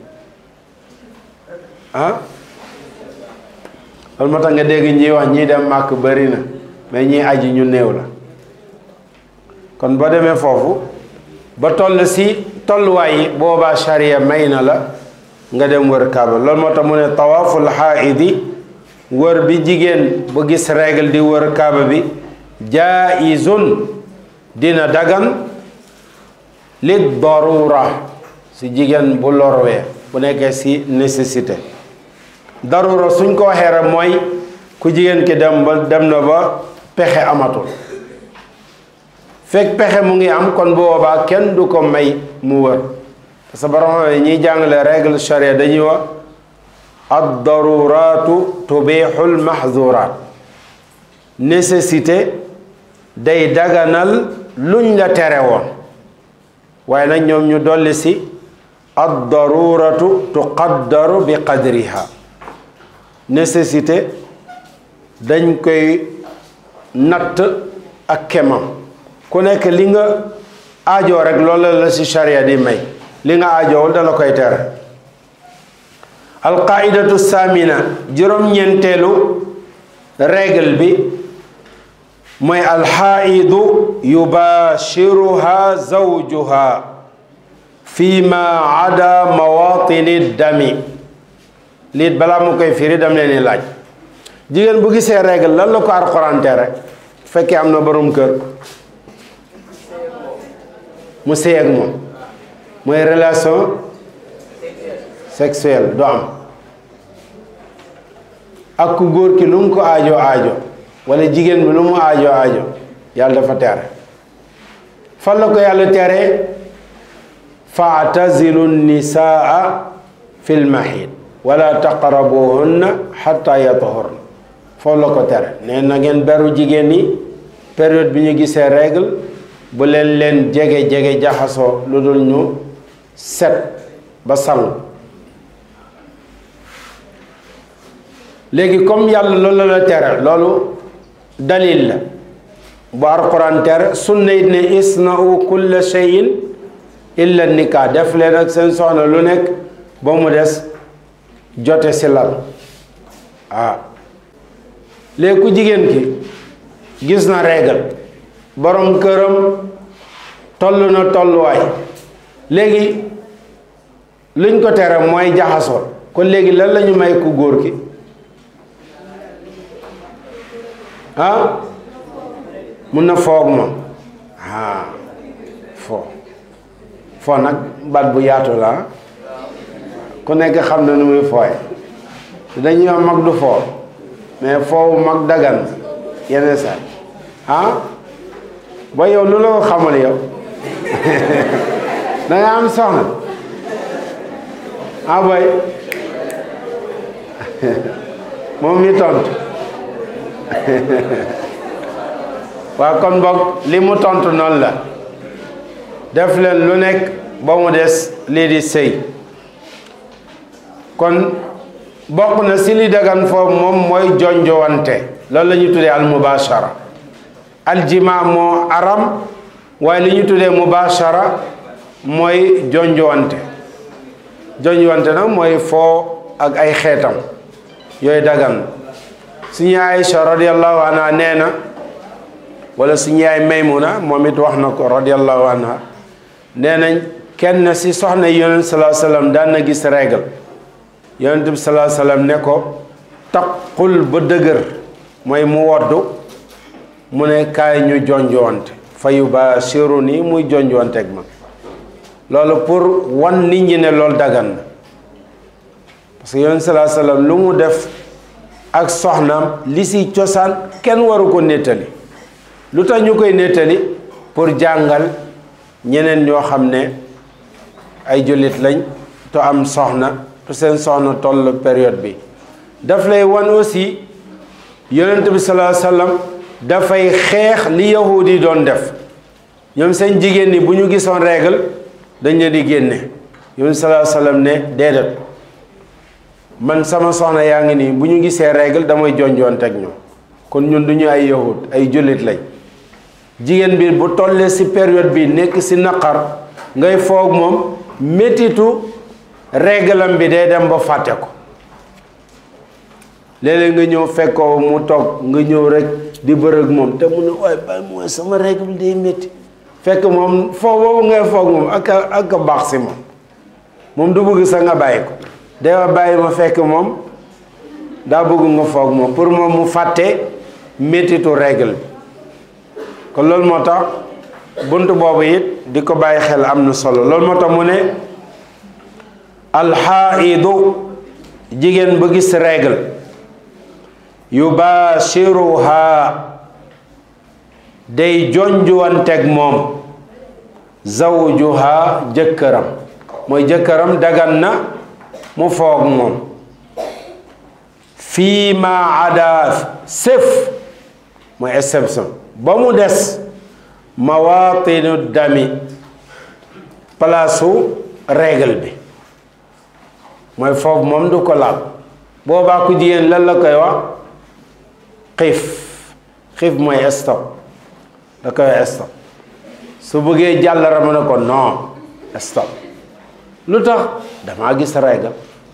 ah loolu moo tax nga dégg ñiy wax ñii dem màkk bari na mais ñiy aji ñu néew la kon boo demee foofu ba toll si tolluwaay yi boobaa charia may na la nga dem wër kaaba loolu moo tax mu ne tawaaful xaaidi wër bi jigéen bu gis règle di wër kaaba bi jaizun dina dagan li darura si jigéen bu lorwee bu nekkee si nécessité darura suñ ko waxee rek mooy ku jigéen ki dem ba dem na ba pexe amatul fekk pexe mu ngi am kon boobaa kenn du ko may mu wër parce que borom ñiy jàngale règle charia dañuy wax ad daruratu tubixul mahzurat nécessité day daganal luñ la tere woon waaye nag ñoom ñu dolli si ad daruratu tuqaddaru bi qadriha nécessité dañ koy natt ak kemam ku nekk li nga aajoo rek loolu la ci charia di may li nga aajoowul dala koy tere alqaidatu samina juróom-ñeenteelu règle bi mooy alxaidu yubashiruha zawjuha fi ma ada mawatini dami liit balaa mu koy firi dam leen ni laaj jigéen bu gisee règle lan la ko Alxuraan tere fekkee am na borom kër mu sëy ak moom mooy relation sexuelle du am ak ku góor ki lu mu ko aajo aajo wala jigéen bi lu mu aajo aajo yàlla dafa tere fan la ko yàlla tere faatazilu nisaa fil mahid wala taqrabuhunna xatta yatahurna foofu la ko tere nee na ngeen beru jigéen ñi période bi ñu gisee règle bu leen leen jege jege jaxasoo lu dul ñu set ba sangu léegi comme yàlla loolu la tere loolu dalil la bu alquran tere sunna it ne isna'u kulla shay'in illa nikah def leen ak seen soxna lu nekk ba mu des jote si lal ah léegi ku jigéen ki gis na règle borom këram toll na tolluwaay léegi luñ ko tere mooy jaxasoo kon léegi lan la ñu may ku góor ki ah mun na foog moom ah foo foo nag baat bu yaatu la ku nekk xam na nu muy fooy dañuy wax mag du foo mais foofu mag dagan yenn saa ah ba yow lu la ko xamal yow da nga am soxna ah boy moom mi tontu waaw kon boog li mu tontu noonu la def leen lu nekk ba mu des lii di sëy kon bokk na si li dagan foofu moom mooy jonjowante loolu la ñuy tuddee al mubashara aljima moo aram waaye li ñu tuddee mubashara mooy jonjowante jonjowante nag mooy foo ak ay xeetam yooyu dagan suñu Aïcha radiallahu anha nee na wala suñu yaay Maymuna moom it wax na ko radiallahu anha nee nañ kenn si soxna yonent salaa sallam daan na gis règle yonent bi salaa sallam ne ko taqul ba dëgër mooy mu woddu mu ne kaay ñu jonjowante fa yubashiru nii muy jonjowante ak ma loolu pour wan nit ñi ne loolu dagan na parce que yonent salaa sallam lu mu def ak soxnaam li si cosaan kenn waru ko nettali lu tax ñu koy nettali pour jàngal ñeneen ñoo xam ne ay jullit lañ to am soxna te seen soxna toll période bi daf lay wan aussi yonent bi salaa sallam dafay xeex li yahudi yi doon def ñoom seen jigéen ñi bu ñu gisoon règle dañ leen di génne yoon salaa sallam ne déedéet man sama soxna yaa ngi nii bu ñu gisee règle damay jonjoon teg ñoom kon ñun du ñu ay yahud ay jullit lañ jigéen bi bu tollee ci période bi nekk ci naqar ngay foog moom métitu réglam bi day dem ba fàtte ko léeg-léeg nga ñëw fekkoo mu toog nga ñëw rek di bërëg moom te mu ne waaye bàyyi mooy sama règle day métti fekk moom foo boobu ngay foog moom ak a ak a baax ci moom moom du bëgg sa nga bàyyi ko dewa bàyyi ma fekk moom daa bëgg nga foog moom pour moom mu fàtte méttitu règle bi kon loolu moo tax bunt boobu it di ko bàyyi xel am na solo loolu moo tax mu ne alxaidu jigéen ba gis règle yubashiruha day jonjuwanteeg moom zawjuha jëkkëram mooy jëkkëram dagan na mu foog moom fii ma ada sëf mooy exception ba mu des mawatinu dami palaasu règle bi mooy foofu moom du ko laal boobaa ku jigéen lan la koy wax xiif xiif mooy stop da koy stop su bëggee jàllara mu ne ko non stop lu tax damaa gis règle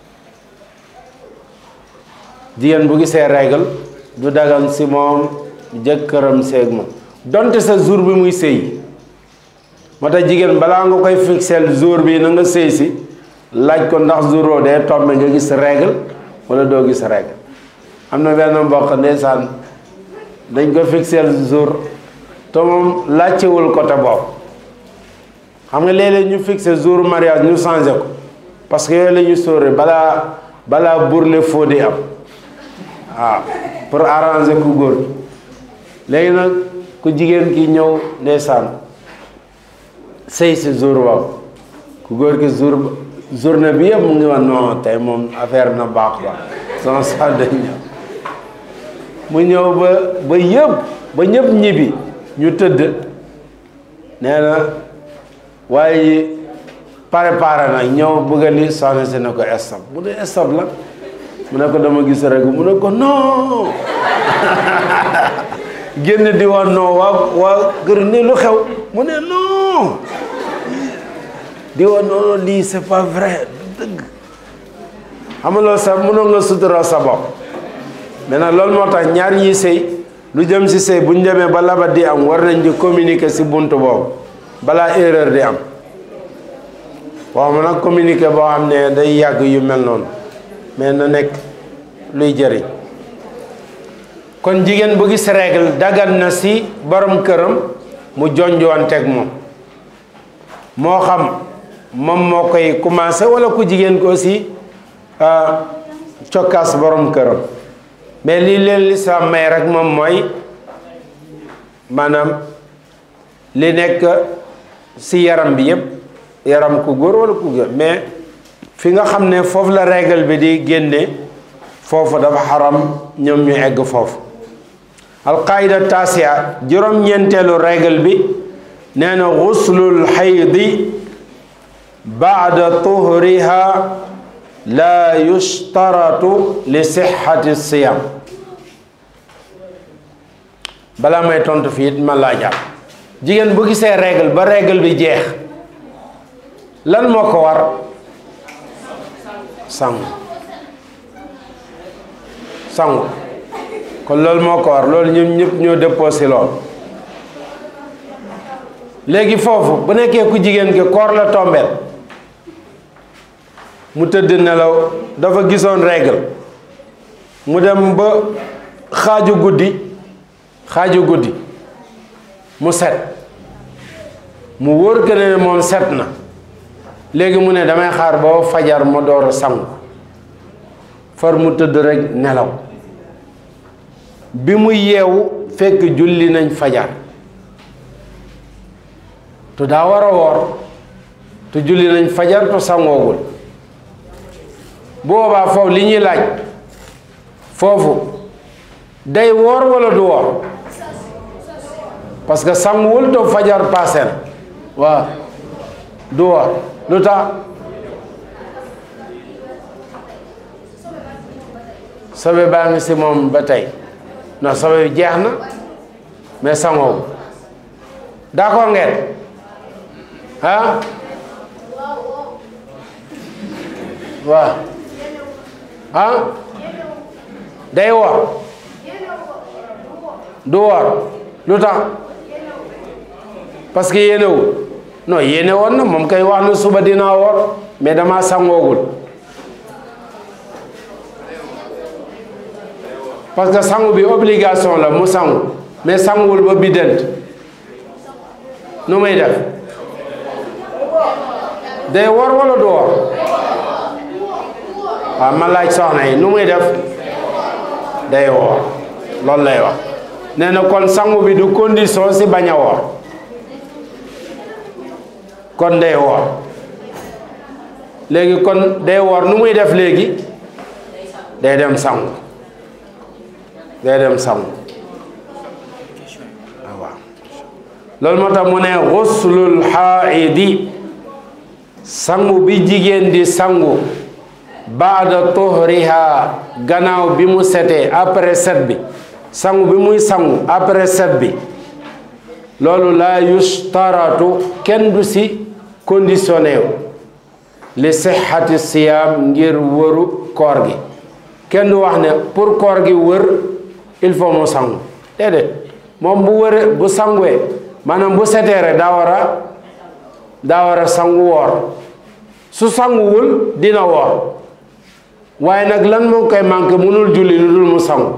jigéen bu gisee règle du dagan si moom jëkkëram seeg moom donte sa jour bi muy sëy moo tax jigéen balaa nga koy fixeel jour bi na nga sëy si laaj ko ndax jour oo dee tombe nga gis règle wala doo gis règle am na benn mbokk ndeysaan dañ ko fixeel jour te moom laajtewul côté boobu xam nga léeg-léeg ñu fixé jour mariage ñu changé ko parce que yooyu la ñu sóore balaa balaa burle foo di am waaw pour arranger ku góor léegi nag ku jigéen ki ñëw ndeysaan sëy si jour boobu ku góor ki jour journée bi yëpp mu ngi wax non tey moom affaire na baax ba sama sa dañ ñëw mu ñëw ba ba yëpp ba ñëpp ñibbi ñu tëdd nee na waaye préparé na ñëw bëgga li soxna si ne ko stop mu ne stop la mu ne ko dama gis rek mu ne ko non génn di wax non waa waa kër ni lu xew mu ne non di wax non lii c'est pas vrai du dëgg xam nga loolu sax mënoo nga sutura sa bopp maintenant loolu moo tax ñaar ñiy sëy lu jëm si sëy bu ñu demee ba labat di am war nañ di communiquer si bunt boobu balaa erreur di am waaw ma nag communiquer boo xam ne day yàgg yu mel noonu mais na nekk luy jëriñ kon jigéen bu gis règle dagan na si borom këram mu jonjoonteeg moom moo xam moom moo koy commencé wala ku jigéen ko aussi cokkaas borom këram mais lii leen lislaam may rek moom mooy maanaam li nekk si yaram bi yépp yaram ku góor wala ku góor mais fi nga xam ne foofu la règle bi di génne foofu dafa xaram ñoom ñu egg foofu alqaida tasia juróom-ñeenteelu règle bi nee na xuslul xaydi baada tuhriha la yushtaratu li sixati siyam balaa may tontu fii it ma laajaat jigéen bu gisee règle ba règle bi jeex lan moo ko war sangu sangu kon loolu moo ko war loolu ñun ñëpp ñoo déposé lool léegi foofu bu nekkee ku jigéen ki koor la tombeel mu tëdd nelaw dafa gisoon règle mu dem ba xaaju guddi xaaju guddi mu set mu wóor que ne moom set na léegi mu ne damay xaar ba fajar ma door a sangu far mu tëdd rek nelaw bi mu yeewu fekk julli nañ fajar te daa war a woor te julli nañ fajar te sangoogul boobaa foofu li ñuy laaj foofu day woor walla du woor parce que sanguwul to fajar passé na waaw du woor lu tax sobe baa ngi si moom ba tey non sobe bi jeex na mais sangoogu d'accord ngeen ah waaw ah day woor du woor lu tax parce que yéenewul non yéene woon na moom kay wax na suba dinaa woor mais dama sangoogul parce que sangu bi obligation la mu sangu mais sanguwul ba biddant nu muy def day woor wala du woor waaw ma laaj soxna yi nu muy def day woor loolu lay wax nee na kon sangu bi du condition si bañ a woor kon day woor léegi kon day woor nu muy def léegi day dem sangu day dem sangu waaw loolu moo tax mu ne xuslul xaaidi sangu bi jigéen di sangu baada tuhriha gannaaw bi mu setee après set bi sangu bi muy sangu après set bi loolu laa yustaratu kenn du si conditionné wu li sixati siyaam ngir wëru koor gi kenn du wax ne pour koor gi wër il faut mu sangu déedéet moom bu wëre bu sanguwee maanaam bu setee rek daa war a daa war a sangu woor su sanguwul dina woor waaye nag lan moo koy manqué mënul julli lu dul mu sangu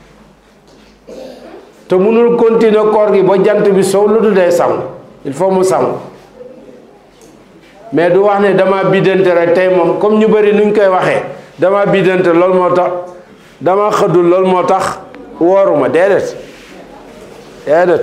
te mënul continuer koor gi ba jant bi sow lu dul day sangu il faut mu sangu mais du wax ne dama biddante rek tey moom comme ñu bëri nuñ koy waxee dama biddante loolu moo tax dama xëddul loolu moo tax wooruma déedéet déedéet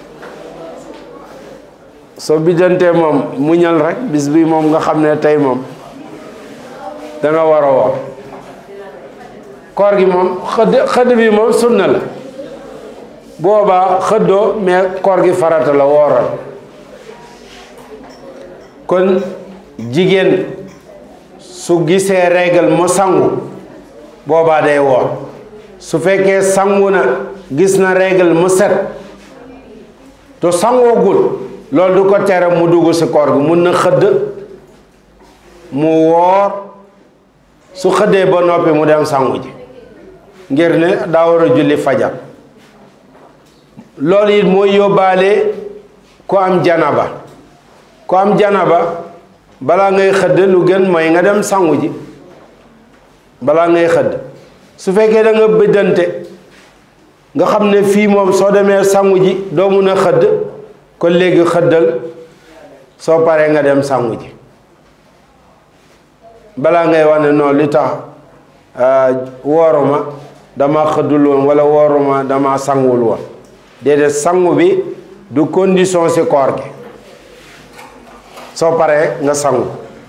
soo biddantee moom muñal rek bis bi moom nga xam ne tey moom da nga war a woor koor gi moom xëdd xëdd bi moom sunna la boobaa xëddoo mais koor gi farata la wooral kon jigéen su gisee règle mu sangu boobaa day woor su fekkee sangu na gis na règle mu set te sangoogul loolu du ko tere mu dugg ci koor gi mun na xëdd mu woor su xëddee ba noppi mu dem sangu ji ngir ne daa war a julli fajar loolu it mooy yóbbaale ku am janaba ku am janaba balaa ngay xëdd lu gën mooy nga dem sangu ji balaa ngay xëdd su fekkee da nga bëddante nga xam ne fii moom soo demee sangu ji doo mun a xëdd kon léegi xëddal soo paree nga dem sangu ji balaa ngay wax ne noonu li tax wooruma dama xëddul woon wala wooruma dama sanguwul woon déedéet sangu bi du condition ci koor gi soo paree nga sangu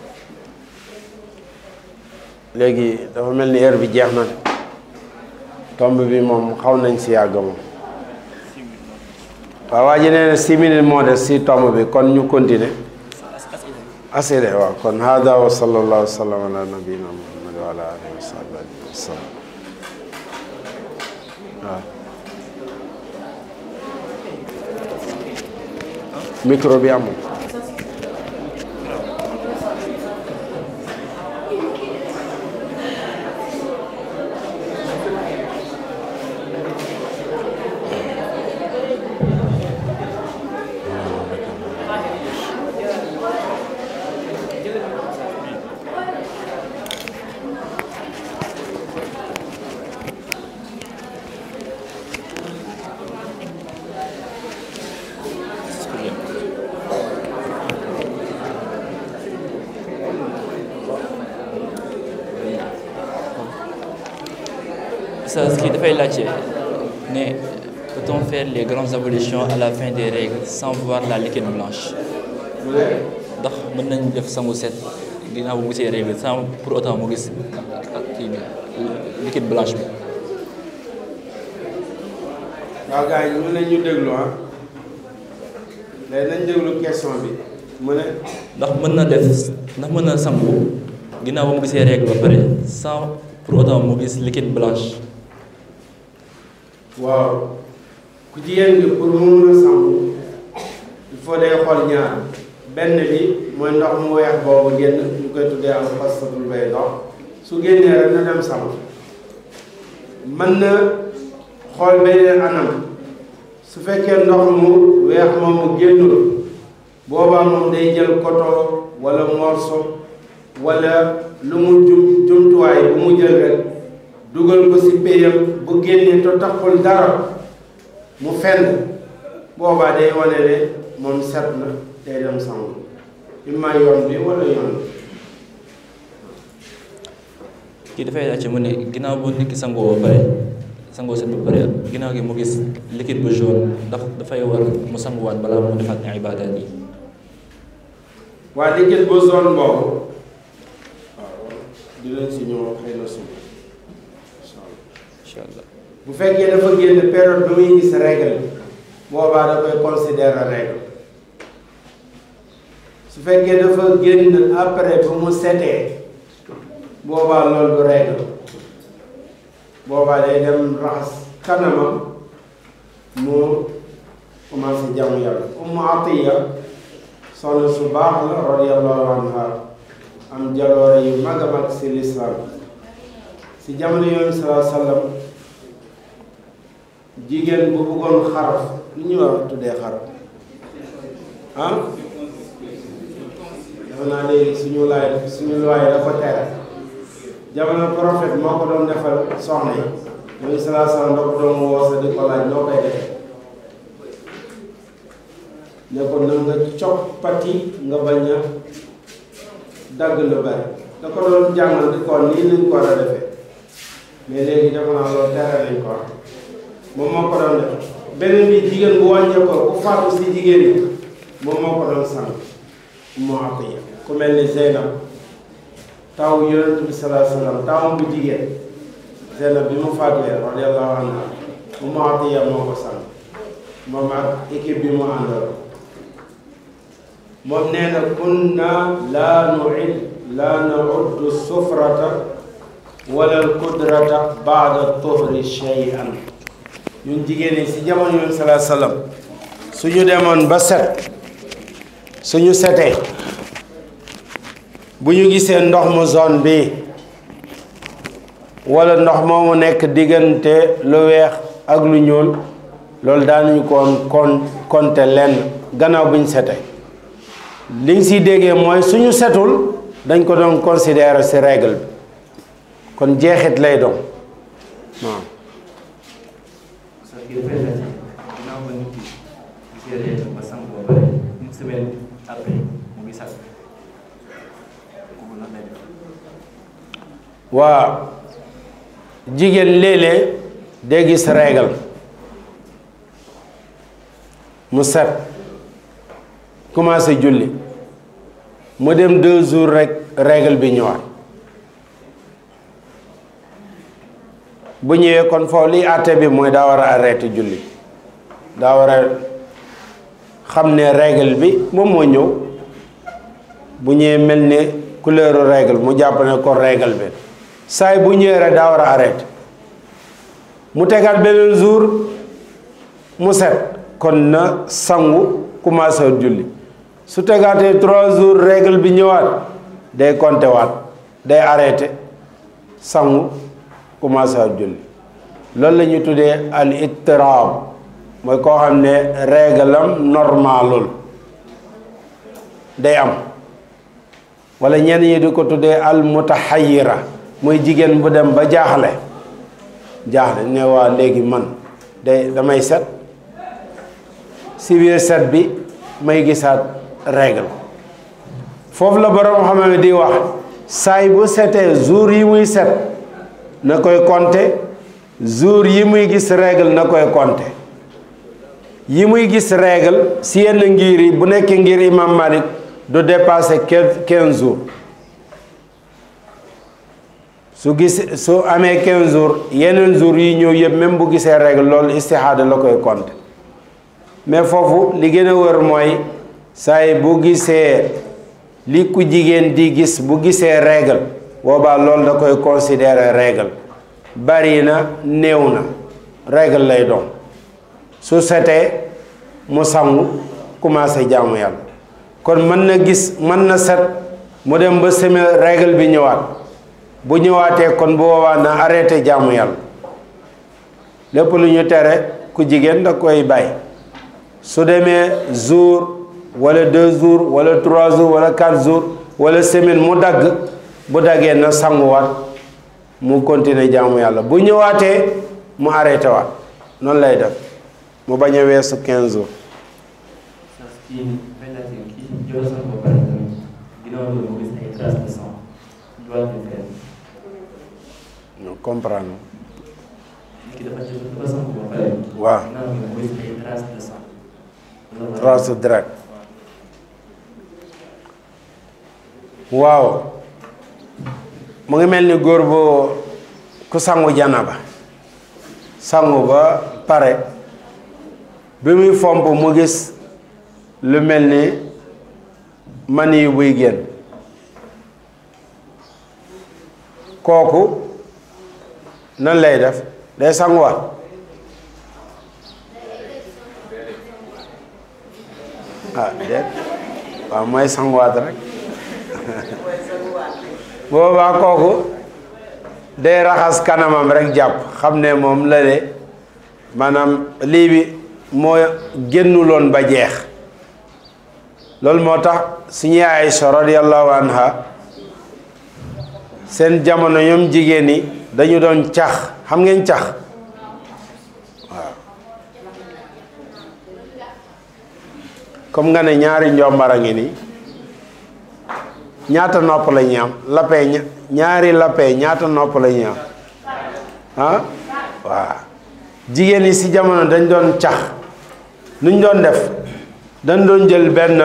léegi dafa mel ni heure bi jeex na de tomb bi moom xaw nañ ci yàgg moom waaw waa ji nee na six minutes moo des ci tomb bi kon ñu continuer asile waaw kon hada wa sallallahu wa sallam ala nabiyina muhammad wa ala alihi wa sahbihi wa sallam waaw micro bi amul ça ce qui dafay laajte ne peut-on faire les grandes ablutions à la fin des règles sans voir la liquide blanche ndax mën nañ def sangu set ginnaaw bu gisee règle sans pour autant mu gis ak kii bi liquide blanche bi waaw gars yi ñu ne ñu déglu ah léegi nañ déglu question bi mu ne ndax mën na def ndax mën na sangu ginnaaw ba mu gisee règle ba pare sans pour autant mu gis liquide blanche waaw ku jigéen gi pour mu mun a sangu il faut day xool ñaar benn bi mooy ndox mu weex boobu génn ñu koy tuddee al xasatul bay ndox su génnee rek na dem sangu mën na xool beneen anam su fekkee ndox mu weex moom mu génnul boobaa moom day jël coton wala morceau wala lu mu jum jumtuwaay bu mu jël rek dugal ko ci péyam bu génnee to taxul dara mu fenn boobaa day wane ne moom set na day dem sangu imma yoon bi wala yoon bi kii dafay laajte mu ne ginnaaw bu nit ki sangoo ba pare sangoo set ba pare ginnaaw gi mu gis liquide bu jaune ndax dafay war mu sanguwaat balaa mu defaat ibaadaat yi waa liquide bu zone boobu waaw dinañ si ñëw xëy na suba incha allah incha allah bu fekkee dafa génn période bi muy gis règle boobaa da koy considérer règle su fekkee dafa génn après bu mu setee boobaa loolu du règle boobaa day dem raxas kanamam mu commencé jàmm yàlla Ummu Atiya soxna su baax la radiyallahu anha am jaloore yu mag a mag si lislaam si jamono yoon salaa sallam jigéen bu bëggoon xaraf lu ñuy wax tuddee xaraf ah dafa naa léegi suñu laay suñu laay dafa tere jamono prophète moo ko doon defal soxna yi yoon salaa sallam da ko doon woosa di ko laaj noo koy defee ne ko na nga coppati nga bañ a dagg lu bari da ko doon jàngal di ko nii lañ ko war a defee mais léegi defe naa loolu tere lañ ko wax moom moo ko doon def beneen bi jigéen bu wàññee ko ku faatu si jigéen ñi moom moo ko doon sang moo ak yi ku mel ni Zeynab taw yonent bi salaa sallam tawam bu jigéen Zeynab bi mu faatuwee radiyallahu anha Ummu Atiya moo ko sang moom ak équipe bi mu àndal moom nee na kunna laa nuid laa nauddu sufrata wala alqudrata baada tuhri shay'an ñun jigéen ñi si jamono yoon salaa sallam suñu demoon ba set suñu setee bu ñu gisee ndox mu zone bi wala ndox moomu nekk diggante lu weex ak lu ñuul loolu daanuñu koon kon konte lenn gannaaw bu ñu setee liñ siy déggee mooy suñu setul dañ ko doon considérer si règle bi kon jeexit lay doon waaw parce que dafay laajte ginnaaw ba nit ki gisee règle ba sang ba pare une semaine après mu gisaat kooku lan lay def waa jigéen léeg-léeg day gis règle mu set commencé julli mu dem deux jours rek règle bi ñëwaat bu ñëwee kon foofu liy àtte bi mooy daa war a arrêté julli daa war a xam ne règle bi moom moo ñëw bu ñëwee mel ne couleur règle mu jàpp ne ko règle bi saay bu ñëwee rek daa war a arrêté mu tegaat beneen jour mu set kon na sangu commencé waat julli su tegaatee trois jours règle bi ñëwaat day compter waat day arrêté sangu commencé waat julli loolu la ñuy tuddee al ittiraab mooy koo xam ne règle am normalul day am wala ñenn ñi di ko tuddee al mutaxayira mooy jigéen bu dem ba jaaxle jaaxle ne waa léegi man day damay set si biir set bi may gisaat règle foofu la borom xam ne di wax saay bu setee jour yi muy set na koy compter jour yi muy gis règle na koy compter yi muy gis règle si yenn ngir yi bu nekkee ngir imam Malik du dépasser quinze jours su gis su amee quinze jours yeneen jours yi ñëw yëpp même bu gisee règle loolu istihaada la koy compter mais foofu li gën a wër mooy saay bu gisee li ku jigéen di gis bu gisee règle boobaa loolu da koy considérer règle bari na néew na règle lay doon su setee mu sangu commencé jaamu yàlla kon mën na gis mën na set mu dem ba semaine règle bi ñëwaat bu ñëwaatee kon bu boobaa na arrêté jaamu yàlla lépp lu ñu tere ku jigéen da koy bàyyi su demee jour wala deux jours wala trois jours wala quatre jours wala semaine mu dagg bu daggee na sanguwaat mu continuer jaamu yàlla bu ñëwaatee mu arrêté waat noonu lay def mu bañ a weesu quinze jours parce que fay naa si kii jël sang ba pare tamit ginnaaw loolu mu gis ay traces de sang doit de faire ñu comprendre kii dafa jël dafa sang ba pare waaw ginnaaw bi mu gis ay traces de sang trace de direct waaw mu ngi mel ni góor bu ku sangu janaba sangu ba pare bi muy fomp mu gis lu mel ni mani yu buy génn kooku nan lay def day sanguwaat ah déet waaw mooy sanguwaat rek boobaa kooku day raxas kanamam rek jàpp xam ne moom la de maanaam lii bi moo génnuloon ba jeex loolu moo tax suñu Aysa radiyallahu anha seen jamono ñoom jigéen ñi dañu doon cax xam ngeen cax comme nga ne ñaari njombara ngi nii ñaata nopp la ñuy am lapee ña- ñaari lapee ñaata nopp la ñuy am ah waaw jigéen ñi ci jamono dañ doon cax nuñ doon def dañ doon jël benn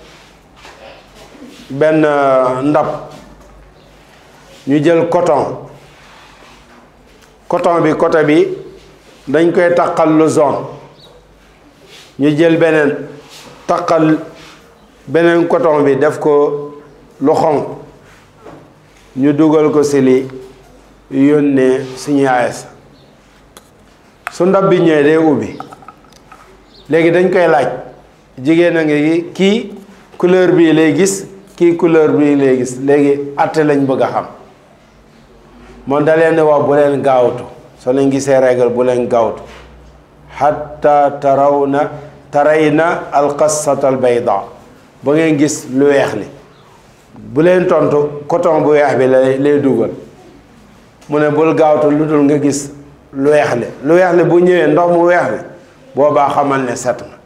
benn ndab ñu jël coton coton bi côté bi dañ koy taqal lu zone ñu jël beneen taqal beneen coton bi def ko lu xonq ñu dugal ko si li yónnee suñu ayes su ndab bi ñëwee day ubbi léegi dañ koy laaj jigéen a ngi kii couleur bii lay gis kii couleur bii lay gis léegi atte lañ bëgg a xam moom da leen di wax bu leen gaawtu soo leen gisee règle bu leen gaawtu xatta taraw na taray na alqassata albayda ba ngeen gis lu weex li bu leen tontu coton bu weex bi lay lay dugal mu ne bul gaawtu lu dul nga gis lu weex li lu weex li bu ñëwee ndox mu weex li boobaa xamal ne set na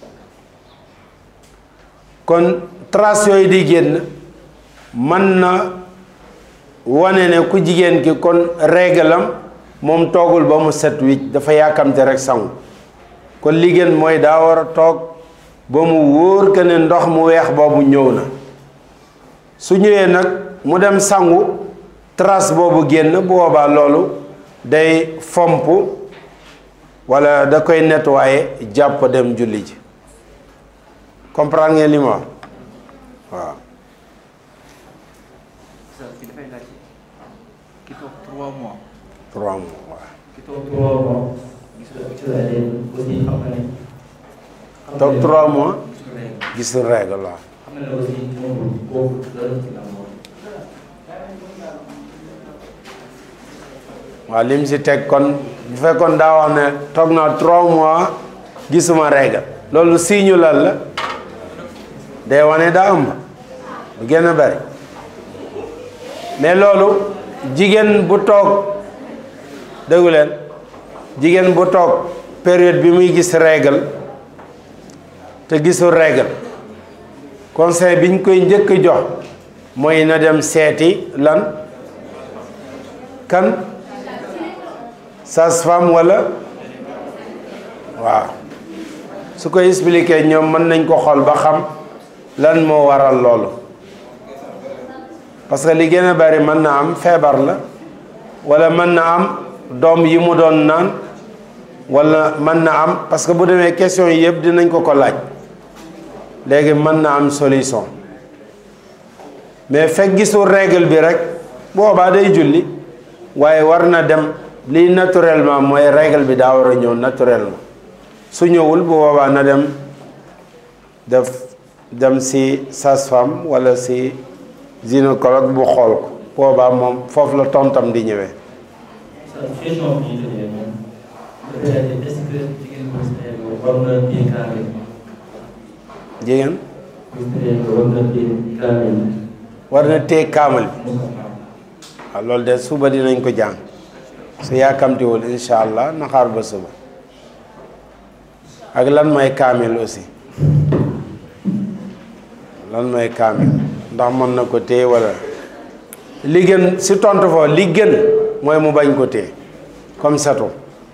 kon trace yooyu di génn mën na wane ne ku jigéen ki kon réglam moom toogul ba mu set wicc dafa yàkkamte rek sangu kon li gën mooy daa war a toog ba mu wóor que ne ndox mu weex boobu ñëw na su ñëwee nag mu dem sangu trace boobu génn bu boobaa loolu day fomp walla da koy nettoyer jàpp dem julli ji comprendre ngeen li ma wax waaw ki dafay laaj ki toog trois mois trois mois waaw ki toog trois mois gis nga gis nga léegi aussi xam nga ne xam toog nga ne trois mois gisul règle. gisul règle waaw xam nga ne aussi moom kooku dara ci la moom waaw lim si teg kon bu fekkoon daa wax ne toog naa trois mois gisuma règle loolu signe lan la day wane daa ëmb du gën a bari mais loolu jigéen bu toog déggu leen jigéen bu toog période bi muy gis règle te gisul règle conseil bi ñu koy njëkk jox mooy na dem seeti lan kan sage-femme walla waaw su ko expliquer ñoom mën nañ ko xool ba xam lan moo waral loolu parce que li gën a bari mën na am feebar la walla mën na am doom yi mu doon naan wala mën na am parce que bu demee question yi yëpp dinañ ko ko laaj léegi mën na am solution mais fekk gisul règle bi rek boobaa day julli waaye war na dem lii naturellement mooy règle bi daa war a ñëw naturellement su ñëwul bu boobaa na dem def dem si sage-femme wala si gynécologue bu xool ko boobaa moom foofu la tontam di ñëwee sa question bi ñu tëjee moom est-ce que jigéen bu sëy war na téye kaamil jigéen bu sëy war na téye kaamil war na téye kaamal bi waaw loolu de suba dinañ ko jàng su yàkkamtiwul incha allah naxaar ba suba ak lan mooy kaamil aussi lan mooy kaamil ndax mën na ko téye wala li gën si tontu foofu li gën mooy mu bañ ko téye comme setu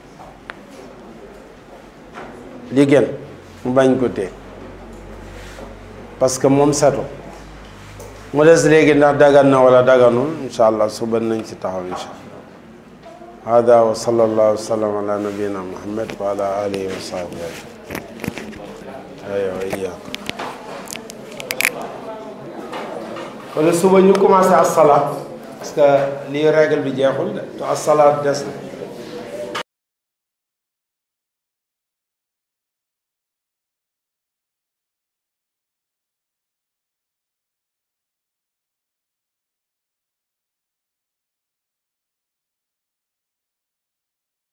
li gën mu bañ ko téye parce que moom setu mu des léegi ndax dagan na wala daganul incha allah suba nañ ci taxaw incha allah hada wa sallallahu wa sallam ala nabiyina muhammad wa ala alihi wa sahbihi aywa iyaak wala suba ñu commencé asalaat parce que lii règle bi jeexul de te asalaat des na